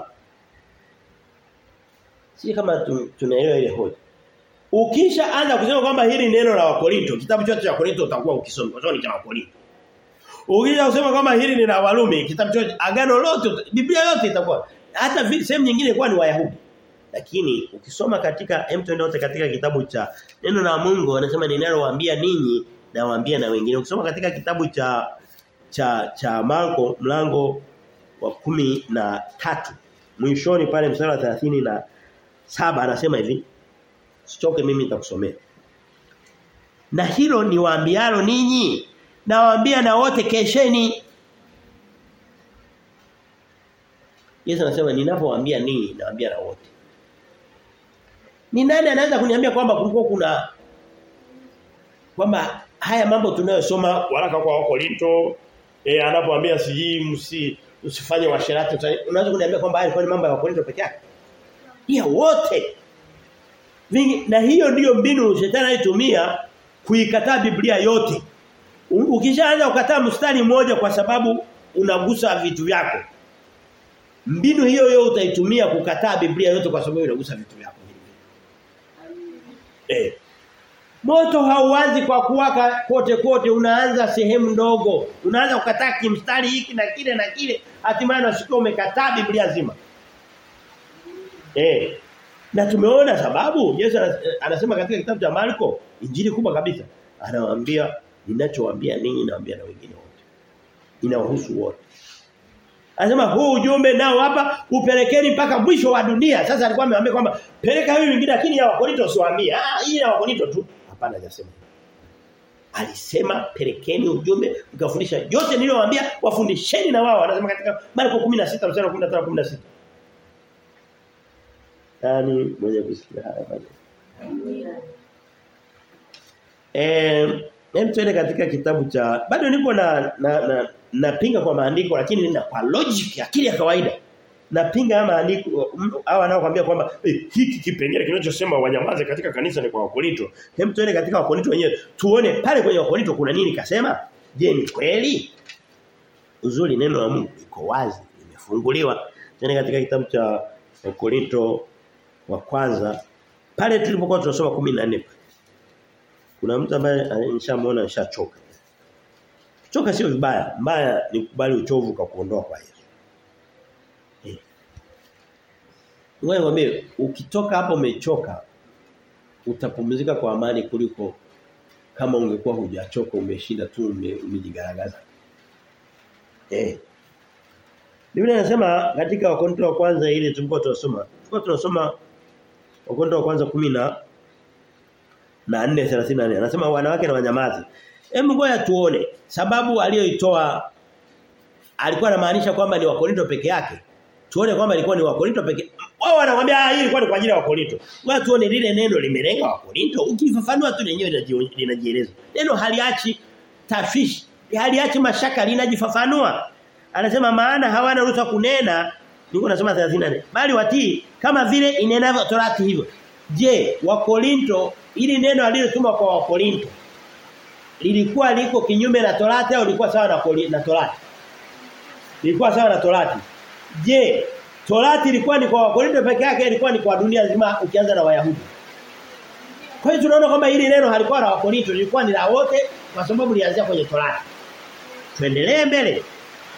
si kama tunaelewa ile hoja. Ukisha anza kusema kwamba hili neno la Wakorinto, kitabu chote cha Wakorinto utakuwa ukisoma kwa sababu ni cha Wakorinto. Ukija kusema kwamba hili ni la Warumi, kitabu chote agano lote, Biblia yote itakuwa hata sehemu nyingine ilikuwa ni Wayahudi. Lakini ukisoma katika hem wote katika kitabu cha neno la Mungu anasema ninalowaambia ninyi na waambia na wengine. Ukisoma katika kitabu cha cha cha Marko mlango wa kumi na tatu mwishoni pale mstari wa 30 na saba anasema hivi Sichoke mimi nitakusomea. Na hilo ni waambialo ninyi na waambia na wote kesheni. Yesu anasema ninapowaambia ninyi nawaambia na wote. Ni nani anaweza kuniambia kwamba kulikuwa kuna kwamba haya mambo tunayosoma waraka kwa Wakorinto eh anapoambia siji msi usifanye washerati unaweza kuniambia kwamba haya ni mambo ya Wakorinto peke yake? Ya wote. Vingi, na hiyo ndiyo mbinu shetani aitumia kuikataa Biblia yote. Ukishaanza kukataa mstari mmoja kwa sababu unagusa vitu vyako. Mbinu hiyo hiyo utaitumia kukataa Biblia yote kwa sababu unagusa vitu vyako. Eh. Moto hauanzi kwa kuwaka kote kote unaanza sehemu ndogo. Unaanza kukataa kimstari hiki na kile na kile hatimaye unasikia umekataa Biblia nzima. Eh. Na tumeona sababu Yesu anasema katika kitabu cha Marko injili kubwa kabisa. Anawaambia ninachowaambia ninyi naambia na wengine wote. Inawahusu wote. Anasema huu ujumbe nao hapa upelekeni mpaka mwisho wa dunia. Sasa alikuwa amewaambia kwamba peleka hivi wengine lakini ya Wakorinto usiwaambie. Ah hii ya Wakorinto tu. Hapana hajasema. Alisema pelekeni ujumbe mkafundisha yote niliyowaambia wafundisheni na wao. Anasema katika Marko 16 mstari wa 15 16. Nani mwenye kusikia haya maneno? Eh, hem tuende katika kitabu cha bado niko na na, na napinga kwa maandiko lakini nina kwa logic akili ya kawaida. Napinga haya maandiko hao wanaokuambia kwamba eh, hiki kipengele kinachosema wanyamaze katika kanisa ni kwa Wakorinto. Hem tuende katika Wakorinto wenyewe tuone pale kwenye Wakorinto kuna nini kasema? Je, ni kweli? Uzuri neno la Mungu liko wazi, limefunguliwa. Tuende katika kitabu cha Wakorinto wa kwanza pale tulipokuwa tunasoma 14 kuna mtu ambaye nishamuona nishachoka choka sio vibaya mbaya ni kubali uchovu kwa kuondoa kwa Yesu eh wewe mwambie ukitoka hapo umechoka utapumzika kwa amani kuliko kama ungekuwa hujachoka umeshinda tu umejigaragaza eh Biblia inasema katika Wakorintho wa kwanza ile tulikuwa tunasoma tulikuwa tunasoma Wakorintho wa kwanza 10 na na 4:34 anasema wanawake na wanyamazi. Hebu ngoja tuone sababu aliyoitoa alikuwa anamaanisha kwamba ni Wakorinto peke yake. Tuone kwamba ilikuwa ni Wakorinto peke. Wao wanakuambia hii ilikuwa ni kwa ajili ya Wakorinto. Ngoja tuone lile neno limelenga Wakorinto. Ukifafanua tu lenyewe linajieleza. Neno haliachi tashwishi, haliachi mashaka linajifafanua. Anasema maana hawana ruhusa kunena niko nasema 34 bali watii kama vile inenavyo torati hivyo. Je, Wakorinto ili neno alilotuma kwa Wakorinto lilikuwa liko kinyume na torati au lilikuwa sawa na na torati? Lilikuwa sawa na torati. Je, torati ilikuwa ni kwa Wakorinto peke yake ilikuwa ni kwa dunia nzima ukianza na Wayahudi? Kwa hiyo tunaona kwamba hili neno halikuwa la Wakorinto lilikuwa ni la wote kwa sababu lianzia kwenye torati. Tuendelee mbele.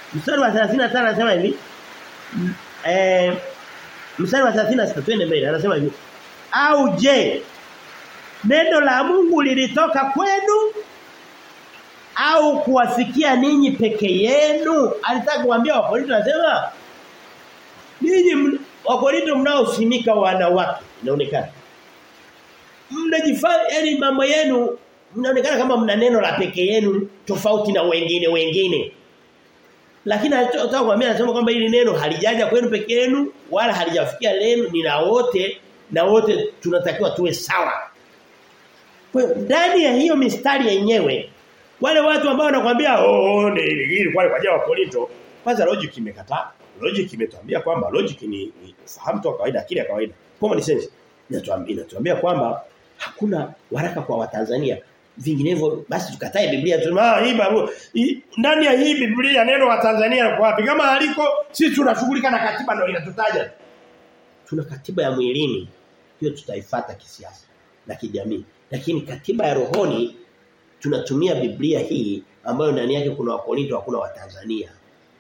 Mstari wa 35 anasema hivi. Eh mstari wa 36 twende mbele anasema hivi. Au je neno la Mungu lilitoka kwenu au kuwafikia ninyi peke yenu? Alitaka kuambia Wakorinto anasema ninyi Wakorinto mnaosimika wanawake inaonekana. Mnajifanya yani mambo yenu mnaonekana kama mna neno la peke yenu tofauti na wengine wengine. Lakini anataka kuambia anasema kwamba hili neno halijaja kwenu peke yenu wala halijafikia lenu ni la wote na wote tunatakiwa tuwe sawa. Kwa hiyo ndani ya hiyo mistari yenyewe wale watu ambao wanakuambia oh ni hili kwa kwa wa Korinto kwanza logic imekataa. Logic imetuambia kwamba logic ni, ni fahamu tu kawaida akili ya kawaida. Common sense inatuambia inatuambia kwamba hakuna waraka kwa Watanzania vinginevyo basi tukatae Biblia tunasema ah hii barua ndani ya hii Biblia neno wa Tanzania kwa wapi kama aliko sisi tunashughulika na katiba ndio inatutaja tuna katiba ya mwilini hiyo tutaifuata kisiasa na kijamii lakini katiba ya rohoni tunatumia Biblia hii ambayo ndani yake kuna wakorinto hakuna wa Tanzania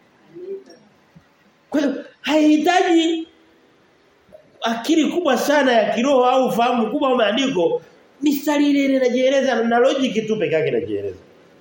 kwa hiyo haihitaji akili kubwa sana ya kiroho au ufahamu kubwa wa maandiko mistari ile ile inajieleza na logic tu peke yake inajieleza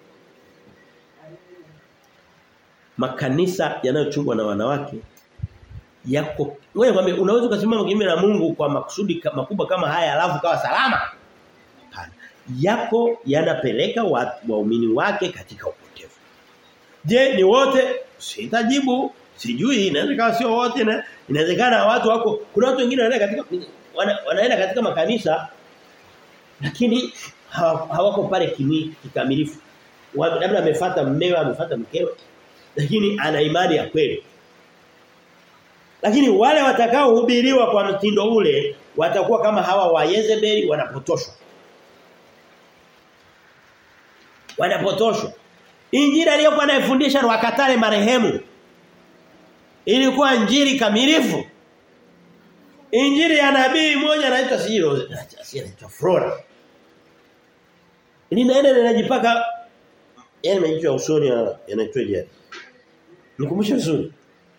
makanisa yanayochungwa na wanawake yako wewe kwambie unaweza kusimama kinyume na Mungu kwa makusudi makubwa kama haya alafu kawa salama hapana yako yanapeleka waumini wake katika upotevu je ni wote sitajibu sijui inawezekana sio wote na inawezekana watu wako kuna watu wengine wanaenda katika wana, wanaenda katika makanisa lakini hawako pale kimi kikamilifu labda amefuata mmewe amefuata mkewe lakini ana imani ya kweli lakini wale watakao hubiriwa kwa mtindo ule watakuwa kama hawa wa Yezebeli wanapotoshwa wanapotoshwa Injili aliyokuwa anayefundisha wakatale marehemu ilikuwa injili kamilifu Injili ya nabii mmoja anaitwa Siro, anaitwa Flora. Linaenda linajipaka yani majicho ya usoni yanaitwa je? Nikumbushe vizuri.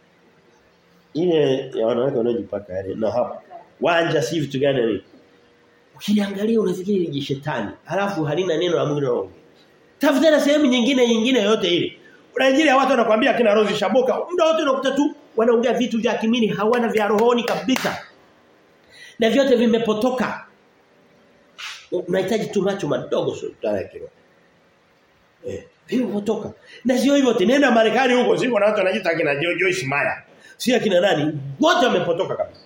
Ile ya wanawake wanaojipaka yale na hapa. Wanja si vitu gani ni? Ukiniangalia unafikiri ni shetani. Halafu halina neno la Mungu na Tafuta na sehemu nyingine nyingine yote ile. Kuna injili ya watu wanakuambia kina Rose Shaboka, muda wote unakuta tu wanaongea vitu vya kimini hawana vya rohoni kabisa na vyote vimepotoka unahitaji tu macho madogo sultana kiroho eh vimepotoka na sio hivyo tena Marekani huko siko na watu wanajiita kina Joyce Meyer si akina nani wote wamepotoka kabisa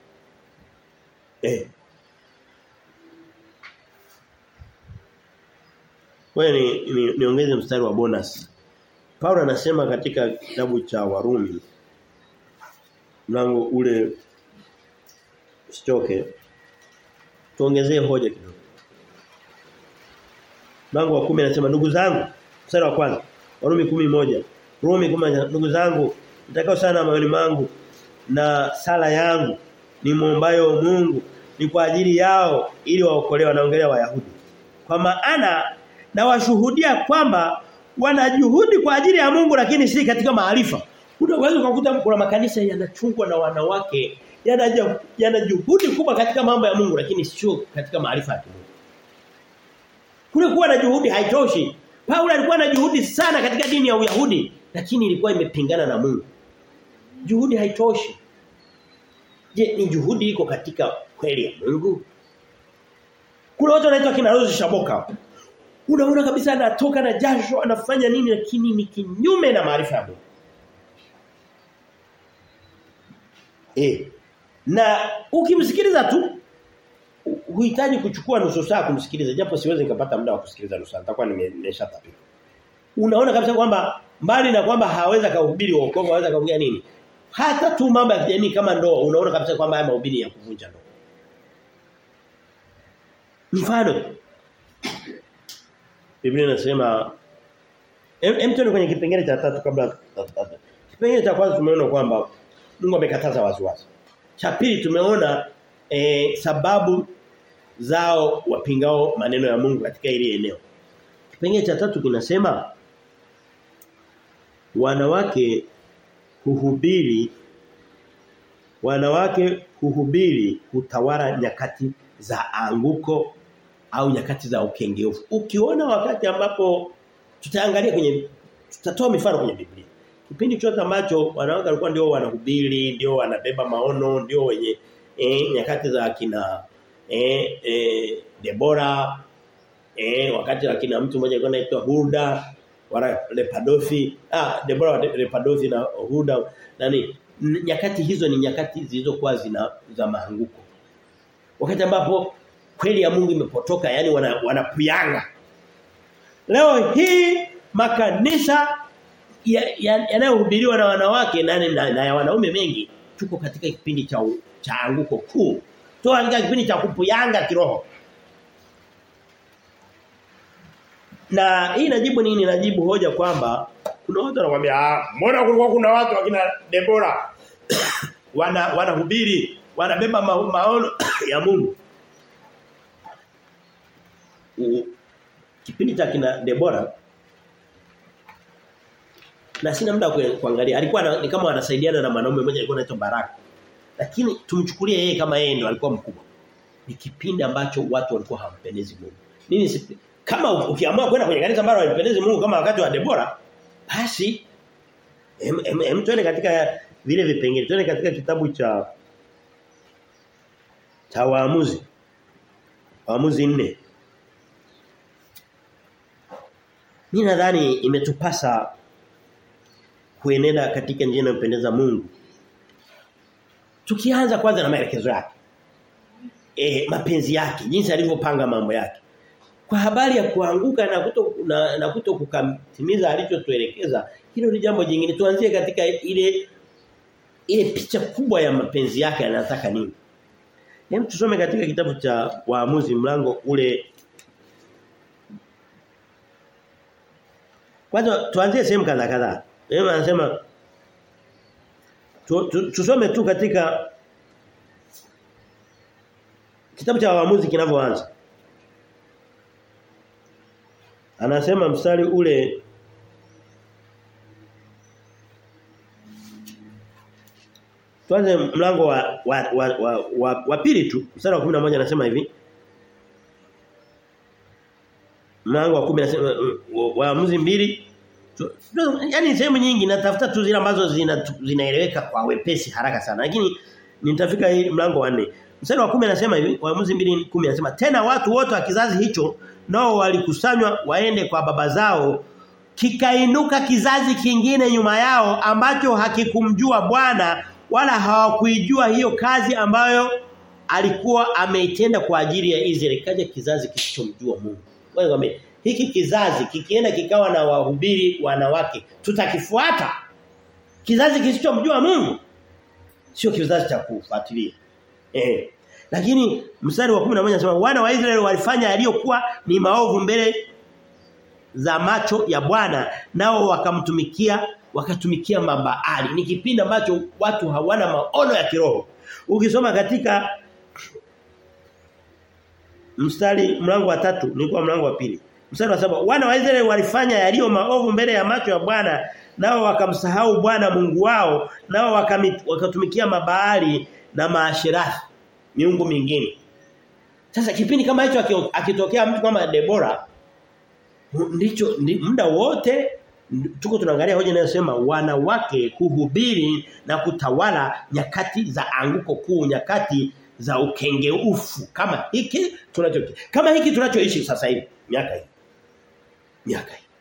eh Wewe ni, ni, niongeze mstari wa bonus. Paulo anasema katika kitabu cha Warumi mlango ule Usichoke. Tuongezee hoja kidogo. Mlango wa 10 anasema ndugu zangu, mstari wa kwanza. Warumi 11. Rumi 10 ndugu zangu, nitakao sana moyoni mangu na sala yangu ni muombayo Mungu ni kwa ajili yao ili waokolewe wanaongelea Wayahudi. Kwa maana na washuhudia kwamba wana juhudi kwa ajili ya Mungu lakini si katika maarifa. Unaweza kukuta kuna makanisa yanachungwa na wanawake yana yana juhudi kubwa katika mambo ya Mungu lakini sio katika maarifa ya Mungu. Kule kuwa na juhudi haitoshi. Paulo alikuwa na juhudi sana katika dini ya Uyahudi lakini ilikuwa imepingana na Mungu. Juhudi haitoshi. Je, ni juhudi iko katika kweli ya Mungu? Kuna watu wanaitwa kina Rose Shaboka. Unaona kabisa anatoka na jasho anafanya nini lakini ni kinyume na maarifa ya Mungu. Eh. Na ukimsikiliza tu huhitaji kuchukua nusu saa kumsikiliza japo siwezi nikapata muda wa kusikiliza nusu saa nitakuwa nimeshatapika. Unaona kabisa kwamba mbali na kwamba haweza kuhubiri wokovu haweza kaongea nini? Hata tu mambo ya kijamii kama ndoa unaona kabisa kwamba haya mahubiri ya kuvunja ndoa. Mfano Biblia inasema hem tuone kwenye kipengele cha tatu kabla kipengele cha kwanza tumeona kwamba Mungu amekataza waziwazi. Cha pili tumeona e, sababu zao wapingao maneno ya Mungu katika ile eneo. Kipengele cha tatu kinasema wanawake huhubiri wanawake huhubiri hutawala nyakati za anguko au nyakati za ukengeufu. Ukiona wakati ambapo tutaangalia kwenye tutatoa mifano kwenye Biblia. Kipindi chote ambacho wanawake walikuwa ndio wanahubiri, ndio wanabeba maono, ndio wenye eh, nyakati za kina eh, eh, Debora eh, wakati wa kina mtu mmoja alikuwa anaitwa Hulda wala Lepadothi ah Debora Lepadothi na Hulda nani nyakati hizo ni nyakati zilizokuwa zina za maanguko. Wakati ambapo kweli ya Mungu imepotoka yani wanapuyanga. Wana Leo hii makanisa yanayohubiriwa ya, ya na wanawake na, na, na ya wanaume mengi tuko katika kipindi cha cha anguko kuu. Tuko katika kipindi cha kupuyanga kiroho. Na hii najibu nini? Najibu hoja kwamba kuna watu wanakuambia ah mbona kulikuwa kuna watu wakina Debora wana wanahubiri, wanabeba ma, maono ya Mungu. U, kipindi cha kina Debora na sina muda kuangalia alikuwa na, ni kama wanasaidiana na mwanaume mmoja alikuwa anaitwa Baraka lakini tumchukulie yeye kama yeye ndo alikuwa mkubwa ni kipindi ambacho watu walikuwa hawampendezi Mungu nini sipi? kama ukiamua kwenda kwenye kanisa ambalo halimpendezi Mungu kama wakati wa Debora basi em, em, em tuende katika vile vipengele tuende katika kitabu cha cha waamuzi waamuzi nne Mimi nadhani imetupasa kuenenda katika njia inayompendeza Mungu. Tukianza kwanza na maelekezo yake. Eh mapenzi yake, jinsi alivyopanga mambo yake. Kwa habari ya kuanguka na kuto na, na kuto kukatimiza alichotuelekeza, hilo ni jambo jingine. Tuanzie katika ile ile picha kubwa ya mapenzi yake anataka nini. Hem tusome katika kitabu cha Waamuzi mlango ule Kwanza tuanzie sehemu kadhaa kadhaa. Yeye anasema tu, tu, tusome tu katika kitabu cha waamuzi kinavyoanza. Anasema mstari ule Tuanze mlango wa wa wa, wa, wa, wa pili tu. Mstari wa 11 anasema hivi. Mlango wa 10 anasema waamuzi mbili Yaani sehemu nyingi natafuta tu zile ambazo zina zinaeleweka kwa wepesi haraka sana. Lakini nitafika hii mlango wa 4. Mstari wa 10 anasema hivi, Waamuzi 2:10 anasema tena watu wote wa kizazi hicho nao walikusanywa waende kwa baba zao kikainuka kizazi kingine nyuma yao ambacho hakikumjua Bwana wala hawakuijua hiyo kazi ambayo alikuwa ameitenda kwa ajili ya Israeli kaja kizazi kisichomjua Mungu. Wewe hiki kizazi kikienda kikawa na wahubiri wanawake tutakifuata kizazi kisichomjua Mungu sio kizazi cha kufuatilia eh lakini mstari wa 11 anasema wana wa Israeli walifanya yaliyokuwa ni maovu mbele za macho ya Bwana nao wakamtumikia wakatumikia mabaali ni kipindi ambacho watu hawana maono ya kiroho ukisoma katika mstari mlango wa tatu nilikuwa mlango wa pili Mstari wa saba wana wa Israeli walifanya yaliyo maovu mbele ya macho ya Bwana nao wakamsahau Bwana Mungu wao nao wakatumikia mabaali na maashirathi miungu mingine. Sasa kipindi kama hicho akitokea mtu kama Debora ndicho muda wote tuko tunaangalia hoja inayosema wanawake kuhubiri na kutawala nyakati za anguko kuu nyakati za ukengeufu kama hiki tunacho kama hiki tunachoishi sasa hivi miaka hii miaka hii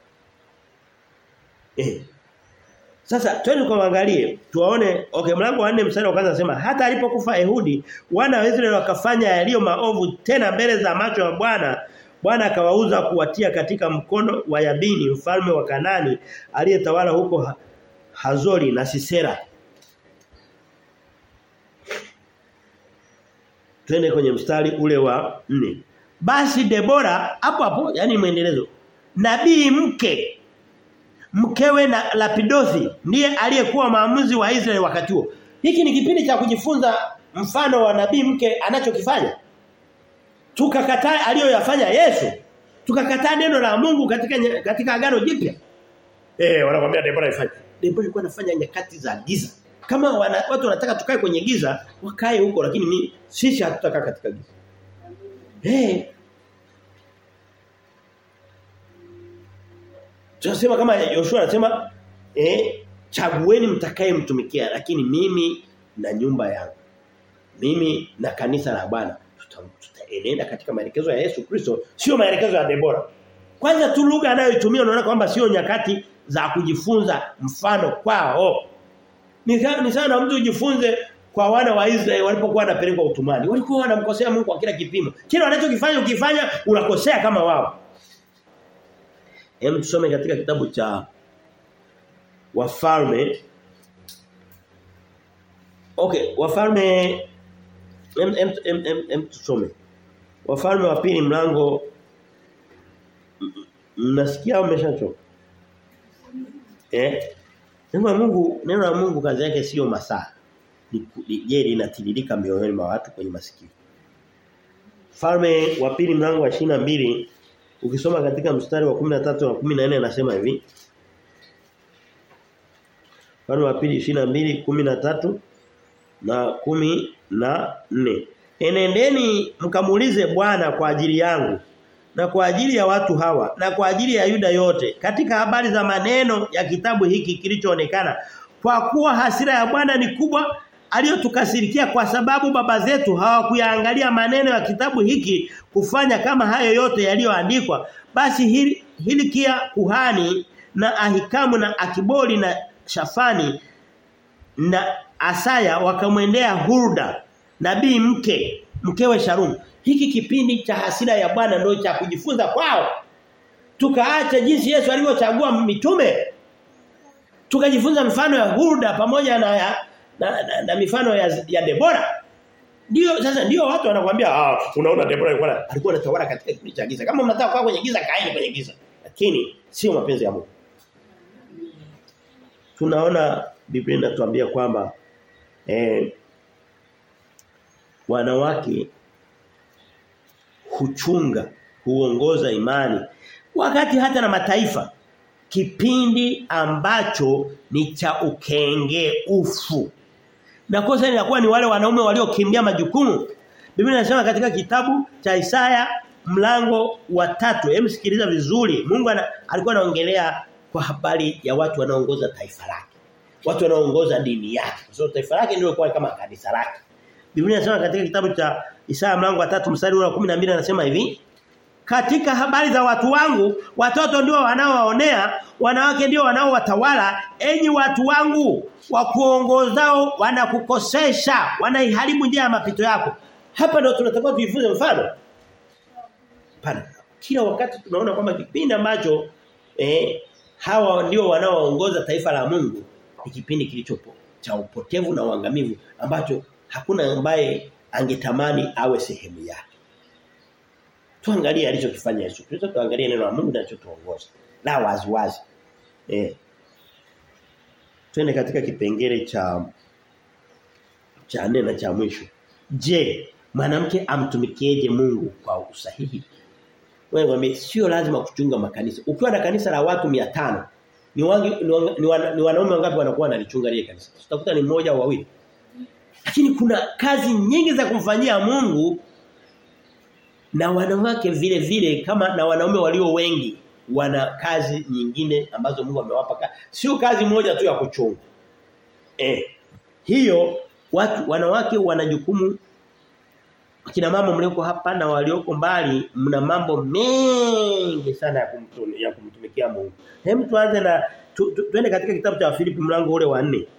eh sasa twende kuangalie tuwaone okay mlango wa 4 mstari wa kwanza nasema hata alipokufa Ehudi wana wa Israeli wakafanya yaliyo maovu tena mbele za macho ya Bwana Bwana akawauza kuwatia katika mkono wa Yabini mfalme wa Kanani aliyetawala huko Hazori na Sisera Twende kwenye mstari ule wa nne Basi Debora hapo hapo yani muendelezo nabii mke mkewe na Lapidothi ndiye aliyekuwa maamuzi wa Israeli wakati huo. Hiki ni kipindi cha kujifunza mfano wa nabii mke anachokifanya. Tukakataa aliyoyafanya Yesu. Tukakataa neno la Mungu katika katika agano jipya. Eh wanakuambia Debora ifanye. Debora ilikuwa anafanya nyakati za giza. Kama wana, watu wanataka tukae kwenye giza, wakae huko lakini mimi sisi hatutakaa katika giza. Eh. Tunasema kama Yoshua anasema eh chagueni mtakaye mtumikia lakini mimi na nyumba yangu. Mimi na kanisa la Bwana tutaenenda katika maelekezo ya Yesu Kristo sio maelekezo ya Debora. Kwanza tu lugha anayoitumia unaona kwamba sio nyakati za kujifunza mfano kwao. Ni ni sana mtu ujifunze kwa wana wa Israeli walipokuwa wanapelekwa utumani. Walikuwa wanamkosea Mungu kwa kila kipimo. Kila wanachokifanya ukifanya unakosea kama wao. Hem tusome katika kitabu cha Wafalme Okay, Wafalme em em em, em, em tusome. Wafalme wa pili mlango mnasikia umeshachoka. Eh? Neno la Mungu, neno la Mungu kazi yake sio masaa. Je, linatiririka mioyoni mwa watu kwenye masikio. Falme wa pili mlango wa mbili ukisoma katika mstari wa 13 na 14 anasema hivi. Falme wa pili 22 13 na kumi na nne Enendeni mkamuulize Bwana kwa ajili yangu na kwa ajili ya watu hawa na kwa ajili ya Yuda yote katika habari za maneno ya kitabu hiki kilichoonekana kwa kuwa hasira ya Bwana ni kubwa aliyotukasirikia kwa sababu baba zetu hawakuyaangalia maneno ya kitabu hiki kufanya kama hayo yote yaliyoandikwa basi hili, hili kia kuhani na Ahikamu na Akiboli na Shafani na Asaya wakamwendea Hurda nabii mke mkewe Sharum hiki kipindi cha hasira ya Bwana ndio cha kujifunza kwao tukaacha jinsi Yesu alivyochagua mitume tukajifunza mfano ya Hurda pamoja na ya, na, na, na mifano ya, ya Debora ndio sasa ndio watu wanakuambia ah unaona Debora alikuwa alikuwa anatawala katika kipindi cha giza kama mnataka kwa kwenye giza kaeni kwenye giza lakini sio mapenzi ya Mungu tunaona Biblia inatuambia kwamba eh, wanawake huchunga huongoza imani wakati hata na mataifa kipindi ambacho ni cha ukenge ufu na kosa linakuwa ni wale wanaume waliokimbia majukumu Biblia inasema katika kitabu cha Isaya mlango wa tatu hem sikiliza vizuri Mungu ana, alikuwa anaongelea kwa habari ya watu wanaoongoza taifa lake watu wanaoongoza dini yake kwa sababu taifa lake ndio kwa kama kanisa lake Biblia inasema katika kitabu cha Isaya mlango wa 3 mstari wa 12 anasema hivi katika habari za watu wangu watoto ndio wanaowaonea wanawake ndio wanaowatawala enyi watu wangu wa kuongozao wanakukosesha wanaiharibu njia ya mapito yako hapa ndio tunatakiwa tujifunze mfano pana kila wakati tunaona kwamba kipindi ambacho eh, hawa ndio wanaoongoza taifa la Mungu ni kipindi kilichopo cha upotevu na uangamivu ambacho hakuna ambaye angetamani awe sehemu yake. Tuangalie alichokifanya Yesu Kristo, tuangalie neno la Mungu linalotuongoza. La wazi wazi. Eh. Twende katika kipengele cha cha nne na cha mwisho. Je, mwanamke amtumikieje Mungu kwa usahihi? Wewe ngwambie sio lazima kuchunga makanisa. Ukiwa na kanisa la watu 500 ni wangi ni, wana, ni, wana, ni wanaume wangapi wanakuwa wanalichunga ile kanisa? Tutakuta ni mmoja au wawili. Lakini kuna kazi nyingi za kumfanyia Mungu na wanawake vile vile kama na wanaume walio wengi wana kazi nyingine ambazo Mungu amewapa kazi. Sio kazi moja tu ya kuchunga. Eh. Hiyo watu wanawake wana jukumu Akina mama mlioko hapa na walioko mbali mna mambo mengi sana ya kumtumikia ya kumtumikia Mungu. Hem tuanze na tu, tu, tuende katika kitabu cha Filipi mlango ule wa 4.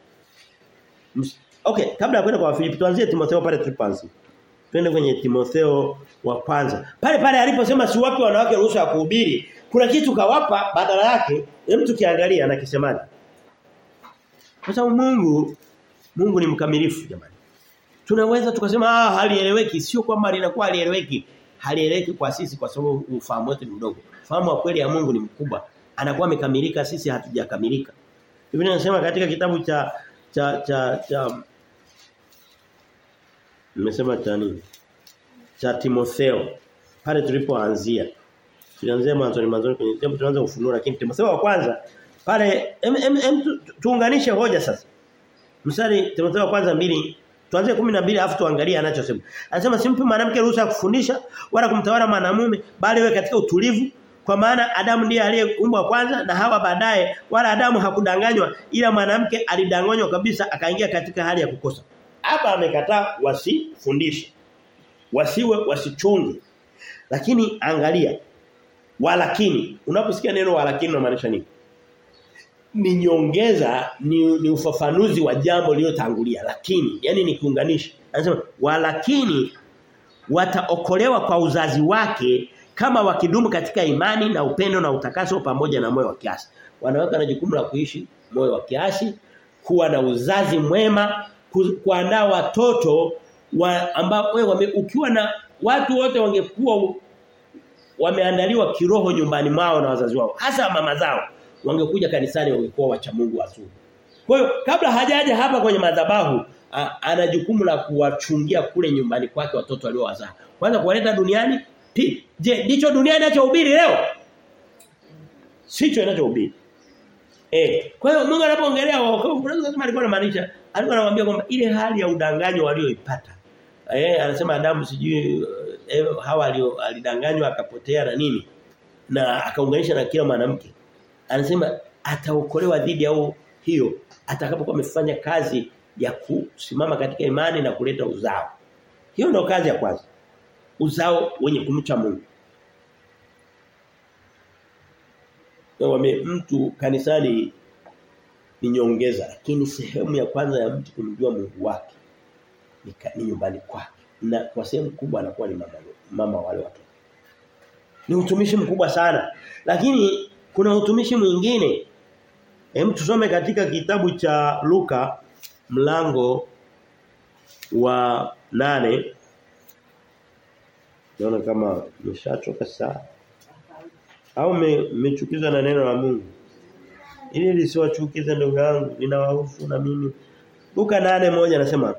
Okay, kabla ya kwenda kwa Filipi tuanzie Timotheo pale tulipoanza. Twende kwenye Timotheo wa kwanza. Pale pale aliposema si wapi wanawake ruhusa ya kuhubiri, kuna kitu kawapa badala yake, hem tukiangalia anakisemaje. Kwa sababu Mungu Mungu ni mkamilifu jamani. Tunaweza tukasema ah halieleweki sio kwamba linakuwa halieleweki. Halieleweki kwa sisi kwa sababu ufahamu wetu ni mdogo. Ufahamu wa kweli ya Mungu ni mkubwa. Anakuwa amekamilika sisi hatujakamilika. Biblia inasema katika kitabu cha cha cha cha Nimesema cha nini? Cha Timotheo. Pale tulipoanzia. Tulianzia mwanzo mwanzo kwenye kitabu tunaanza ufunuo lakini Timotheo wa kwanza Pale em, em, em, tu, tuunganishe hoja sasa. Mstari Timotheo kwanza mbili tuanze 12 alafu tuangalie anachosema. Anasema simpi mwanamke ruhusa ya kufundisha wala kumtawala mwanamume bali wewe katika utulivu kwa maana Adamu ndiye aliyeumbwa kwanza na Hawa baadaye wala Adamu hakudanganywa ila mwanamke alidanganywa kabisa akaingia katika hali ya kukosa. Hapa amekataa wasifundishe. Wasiwe wasichunge. Lakini angalia walakini unaposikia neno walakini unamaanisha nini? Ni nyongeza ni, ni ufafanuzi wa jambo lililotangulia lakini yani ni kiunganishi. Anasema walakini wataokolewa kwa uzazi wake kama wakidumu katika imani na upendo na utakaso pamoja na moyo wa kiasi. Wanawake na jukumu la kuishi moyo wa kiasi, kuwa na uzazi mwema, kuandaa watoto wa ambao wewe ukiwa na watu wote wangekuwa wameandaliwa kiroho nyumbani mwao na wazazi wao, hasa mama zao, wangekuja kanisani wangekuwa wacha Mungu wazuri. Kwa hiyo kabla hajaja hapa kwenye madhabahu ana jukumu la kuwachungia kule nyumbani kwake watoto waliowazaa. Kwanza kuwaleta duniani Pili, je, ndicho dunia inachohubiri leo? Sicho inachohubiri. Eh, kwa hiyo Mungu anapoongelea wokovu, unaweza kusema alikuwa anamaanisha, alikuwa anamwambia kwamba ile hali ya udanganyo walioipata. Eh, anasema Adamu sijui eh, Hawa alio alidanganywa akapotea na nini? Na akaunganisha na kila mwanamke. Anasema ataokolewa dhidi ya hiyo atakapokuwa amefanya kazi ya kusimama katika imani na kuleta uzao. Hiyo ndio kazi ya kwanza uzao wenye kumcha Mungu. Wame mtu kanisani ni nyongeza lakini sehemu ya kwanza ya mtu kumjua Mungu wake ni, ni nyumbani kwake. Na kwa sehemu kubwa anakuwa ni mama mama wale watoto. Ni utumishi mkubwa sana. Lakini kuna utumishi mwingine. Hem tusome katika kitabu cha Luka mlango wa nane Naona kama nimeshachoka saa. Au mmechukizwa na neno la Mungu. Ili lisiwachukize ndugu yangu, ninawahusu na mimi. Luka nane moja anasema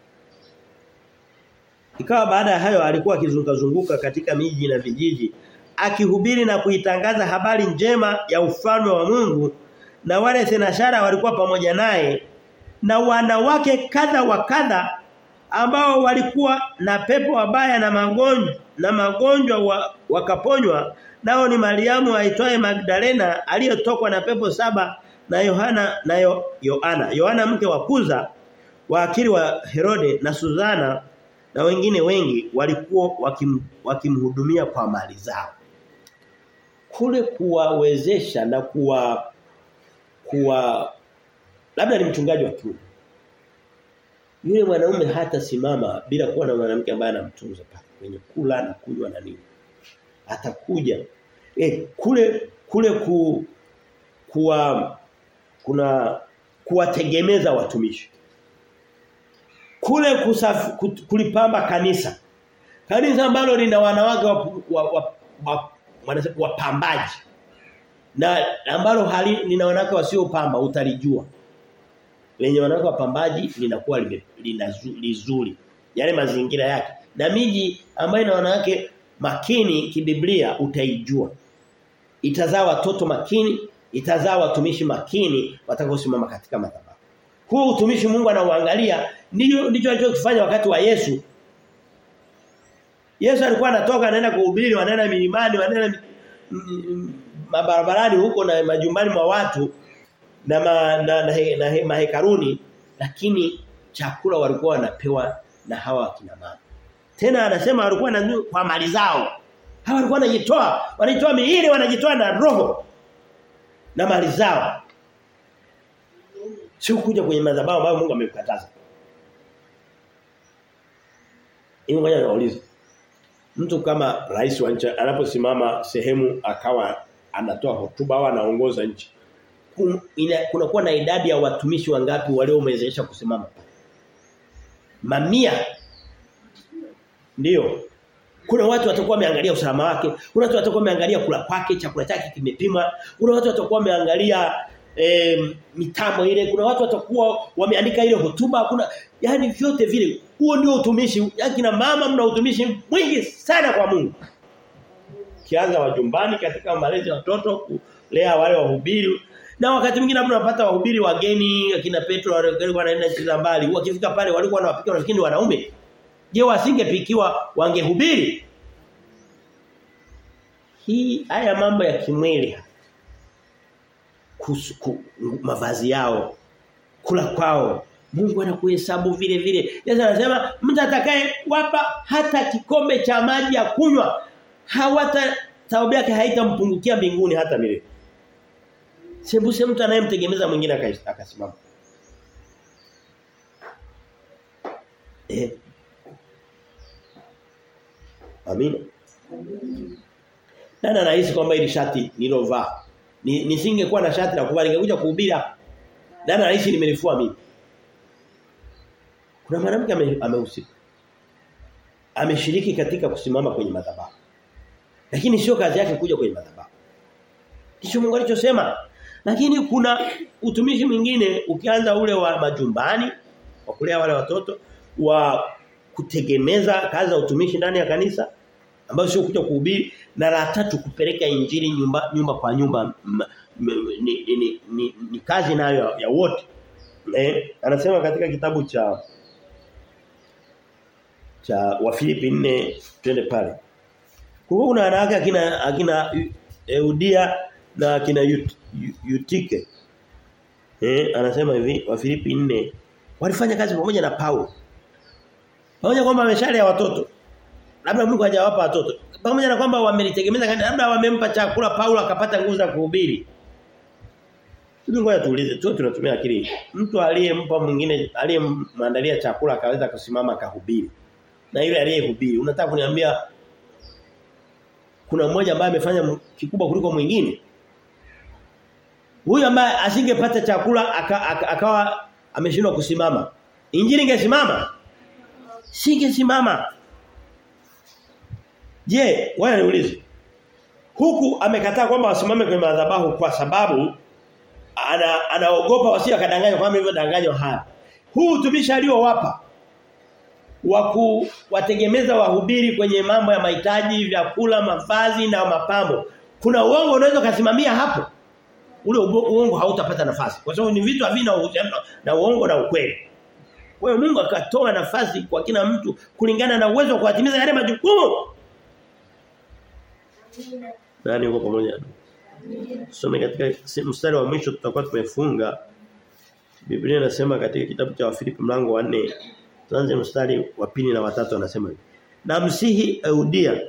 Ikawa baada ya hayo alikuwa akizunguka zunguka katika miji na vijiji akihubiri na kuitangaza habari njema ya ufalme wa Mungu na wale senashara walikuwa pamoja naye na wanawake kadha wa kadha ambao walikuwa na pepo wabaya na magonjwa na magonjwa wa, wakaponywa nao ni Mariamu aitwaye Magdalena aliyotokwa na pepo saba na Yohana na Yo, Yohana Yohana mke wa Kuza waakili wa Herode na Suzana na wengine wengi walikuwa wakim, wakimhudumia kwa mali zao kule kuwawezesha na kuwa kuwa labda ni mchungaji wa kiume yule mwanaume hata simama bila kuwa na mwanamke ambaye anamtunza pale kwenye kula na kunywa na nini atakuja eh kule kule ku kuwa kuna kuwategemeza watumishi kule kusafi, kulipamba kanisa kanisa ambalo lina wanawake wa, wa, wa, wapambaji na ambalo hali lina wanawake wasiopamba utalijua lenye wanawake wapambaji linakuwa lizuri yale mazingira yake na miji ambayo ina wanawake makini kibiblia utaijua itazaa watoto makini itazaa watumishi makini watakaosimama katika madhabahu huu utumishi Mungu anauangalia ndicho ndicho alichokifanya wakati wa Yesu Yesu alikuwa anatoka anaenda kuhubiri wanaenda milimani wanaenda mabarabarani huko na majumbani mwa watu na, ma, na, na, na, na mahekaruni lakini chakula walikuwa wanapewa na hawa wakina mama. Tena anasema walikuwa na kwa mali zao. Hawa walikuwa wanajitoa, wanajitoa miili, wanajitoa na roho na mali zao. Sio kuja kwenye madhabahu ambayo Mungu amekataza. Hiyo ngoja nauliza. Mtu kama rais wa nchi anaposimama sehemu akawa anatoa hotuba au anaongoza nchi kuna kuwa na idadi ya watumishi wangapi waliomwezesha kusimama mamia ndio kuna watu watakuwa wameangalia usalama wake kuna watu watakuwa wameangalia kula kwake chakula chake kimepima kuna watu watakuwa wameangalia e, mitambo ile kuna watu watakuwa wameandika ile hotuba kuna yani vyote vile huo ndio utumishi yakina mama mna utumishi mwingi sana kwa Mungu kianza wajumbani katika malezi ya watoto kulea wale wahubiri Na wakati mwingine labda unapata wahubiri wageni akina Petro walikuwa wanaenda nchi za mbali. Wakifika pale walikuwa wanawapika wanafikiri ni wanaume. Je, wasingepikiwa wangehubiri? Hii haya mambo ya kimwili kusu, ku, mavazi yao kula kwao Mungu anakuhesabu vile vile. Yesu anasema mtu atakaye wapa hata kikombe cha maji ya kunywa hawata thawabu yake haitampungukia mbinguni hata milele. Sembuse mtu anayemtegemeza mwingine akasimama. Eh. Amina. Nani anahisi kwamba ili shati nilovaa ni nisingekuwa na shati la kuvaa ningekuja kuhubiri hapa. Nani anahisi nimelifua mimi? Kuna mwanamke amehusika. Ameshiriki katika kusimama kwenye madhabahu. Lakini sio kazi yake kuja kwenye madhabahu. Ndicho Mungu alichosema. Lakini kuna utumishi mwingine ukianza ule wa majumbani wa kulea wale watoto wa kutegemeza kazi za utumishi ndani ya kanisa ambayo sio kuja kuhubiri na la tatu kupeleka injili nyumba nyumba kwa nyumba m, m, ni, ni, ni, ni kazi nayo ya, ya wote. Eh, anasema katika kitabu cha cha Wafilipi 4 twende pale. Kwa kuna wanawake akina akina Eudia na akina Yut, Yutike. Eh, anasema hivi Wafilipi 4 walifanya kazi pamoja na Paulo. Pamoja kwamba ameshalea watoto. Labda Mungu hajawapa watoto. Pamoja na kwamba wamelitegemeza kanisa, labda wamempa chakula Paulo akapata nguvu za kuhubiri. Sisi ngoja tuulize, tu tunatumia akili. Mtu aliyempa mwingine aliyemwandalia chakula akaweza kusimama akahubiri. Na yule aliyehubiri, unataka kuniambia kuna mmoja ambaye amefanya kikubwa kuliko mwingine? Huyu ambaye asingepata chakula akawa aka, aka ameshindwa kusimama. Injili ingesimama? Singesimama. Je, wewe niulize. Huku amekataa kwamba wasimame kwenye madhabahu kwa sababu ana anaogopa wasije kadanganywa kama hivyo danganywa haya. Huu utumishi aliowapa wa kuwategemeza wahubiri kwenye mambo ya mahitaji, vyakula, mavazi na mapambo. Kuna uongo unaweza kusimamia hapo. Ule uongo hautapata nafasi. Kwa sababu ni vitu havina uhusiano na uongo na ukweli. Kwa hiyo Mungu akatoa nafasi kwa kila mtu kulingana na uwezo wa kuatimiza yale majukumu. Nani uko pamoja? Tusome katika mstari wa mwisho tutakuwa tumefunga. Biblia inasema katika kitabu cha Wafilipi mlango wa 4 tuanze mstari wa pili na watatu anasema hivi. Namsihi Eudia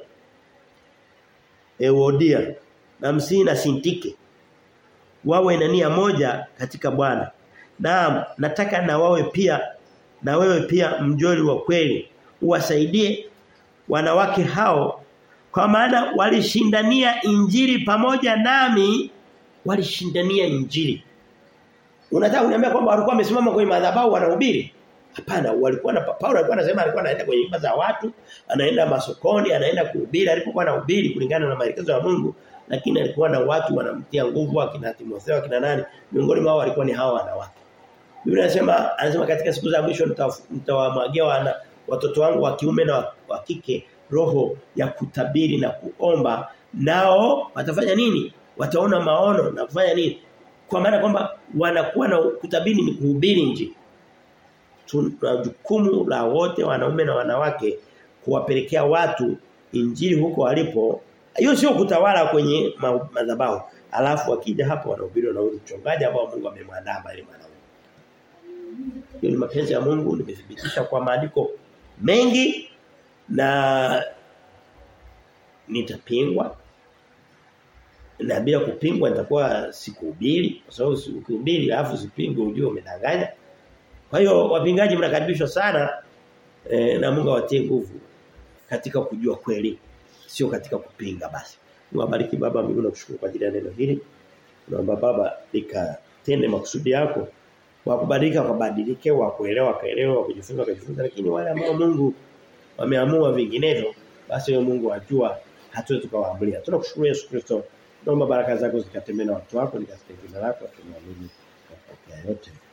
Euodia namsihi na Sintike wawe na nia moja katika Bwana. Naam, nataka na wawe pia na wewe pia mjoli wa kweli uwasaidie wanawake hao kwa maana walishindania injili pamoja nami walishindania injili. Unataka kuniambia kwamba walikuwa wamesimama kwenye madhabahu wanahubiri? Hapana, walikuwa na Paulo alikuwa anasema alikuwa anaenda kwenye nyumba za watu, anaenda masokoni, anaenda kuhubiri, alipokuwa anahubiri kulingana na maelekezo ya Mungu, lakini alikuwa na watu wanamtia nguvu akina Timotheo akina nani, miongoni mwao walikuwa ni hawa wanawake. Biblia inasema anasema katika siku za mwisho nitawamwagia wana watoto wangu wa kiume na wa kike roho ya kutabiri na kuomba nao watafanya nini? Wataona maono na kufanya nini? Kwa maana kwamba wanakuwa na kutabiri ni kuhubiri injili. Tuna jukumu la wote wanaume na wanawake kuwapelekea watu injili huko walipo. Hiyo sio kutawala kwenye madhabahu. Alafu wakija hapo wanahubiri na huyu mchungaji ambao Mungu amemwandaa bali mwanaume. Hiyo ni mapenzi ya Mungu nimethibitisha kwa maandiko mengi na nitapingwa na bila kupingwa nitakuwa sikuhubiri kwa sababu ukihubiri alafu usipingwe ujue umedanganya kwa hiyo wapingaji mnakaribishwa sana e, na Mungu awatie nguvu katika kujua kweli sio katika kupinga basi Mungu abariki baba mbinguni nakushukuru kwa ajili ya neno hili naomba baba likatende makusudi yako wa kubadilika wakabadilike wa kuelewa kaelewa wa kujifunza kujifunza lakini wale ambao Mungu wameamua vinginevyo basi wewe Mungu ajua hatuwezi tukawaambulia tunakushukuru Yesu Kristo naomba baraka zako zikatembee na watu wako nikasikia jina lako tunaamini kwa yote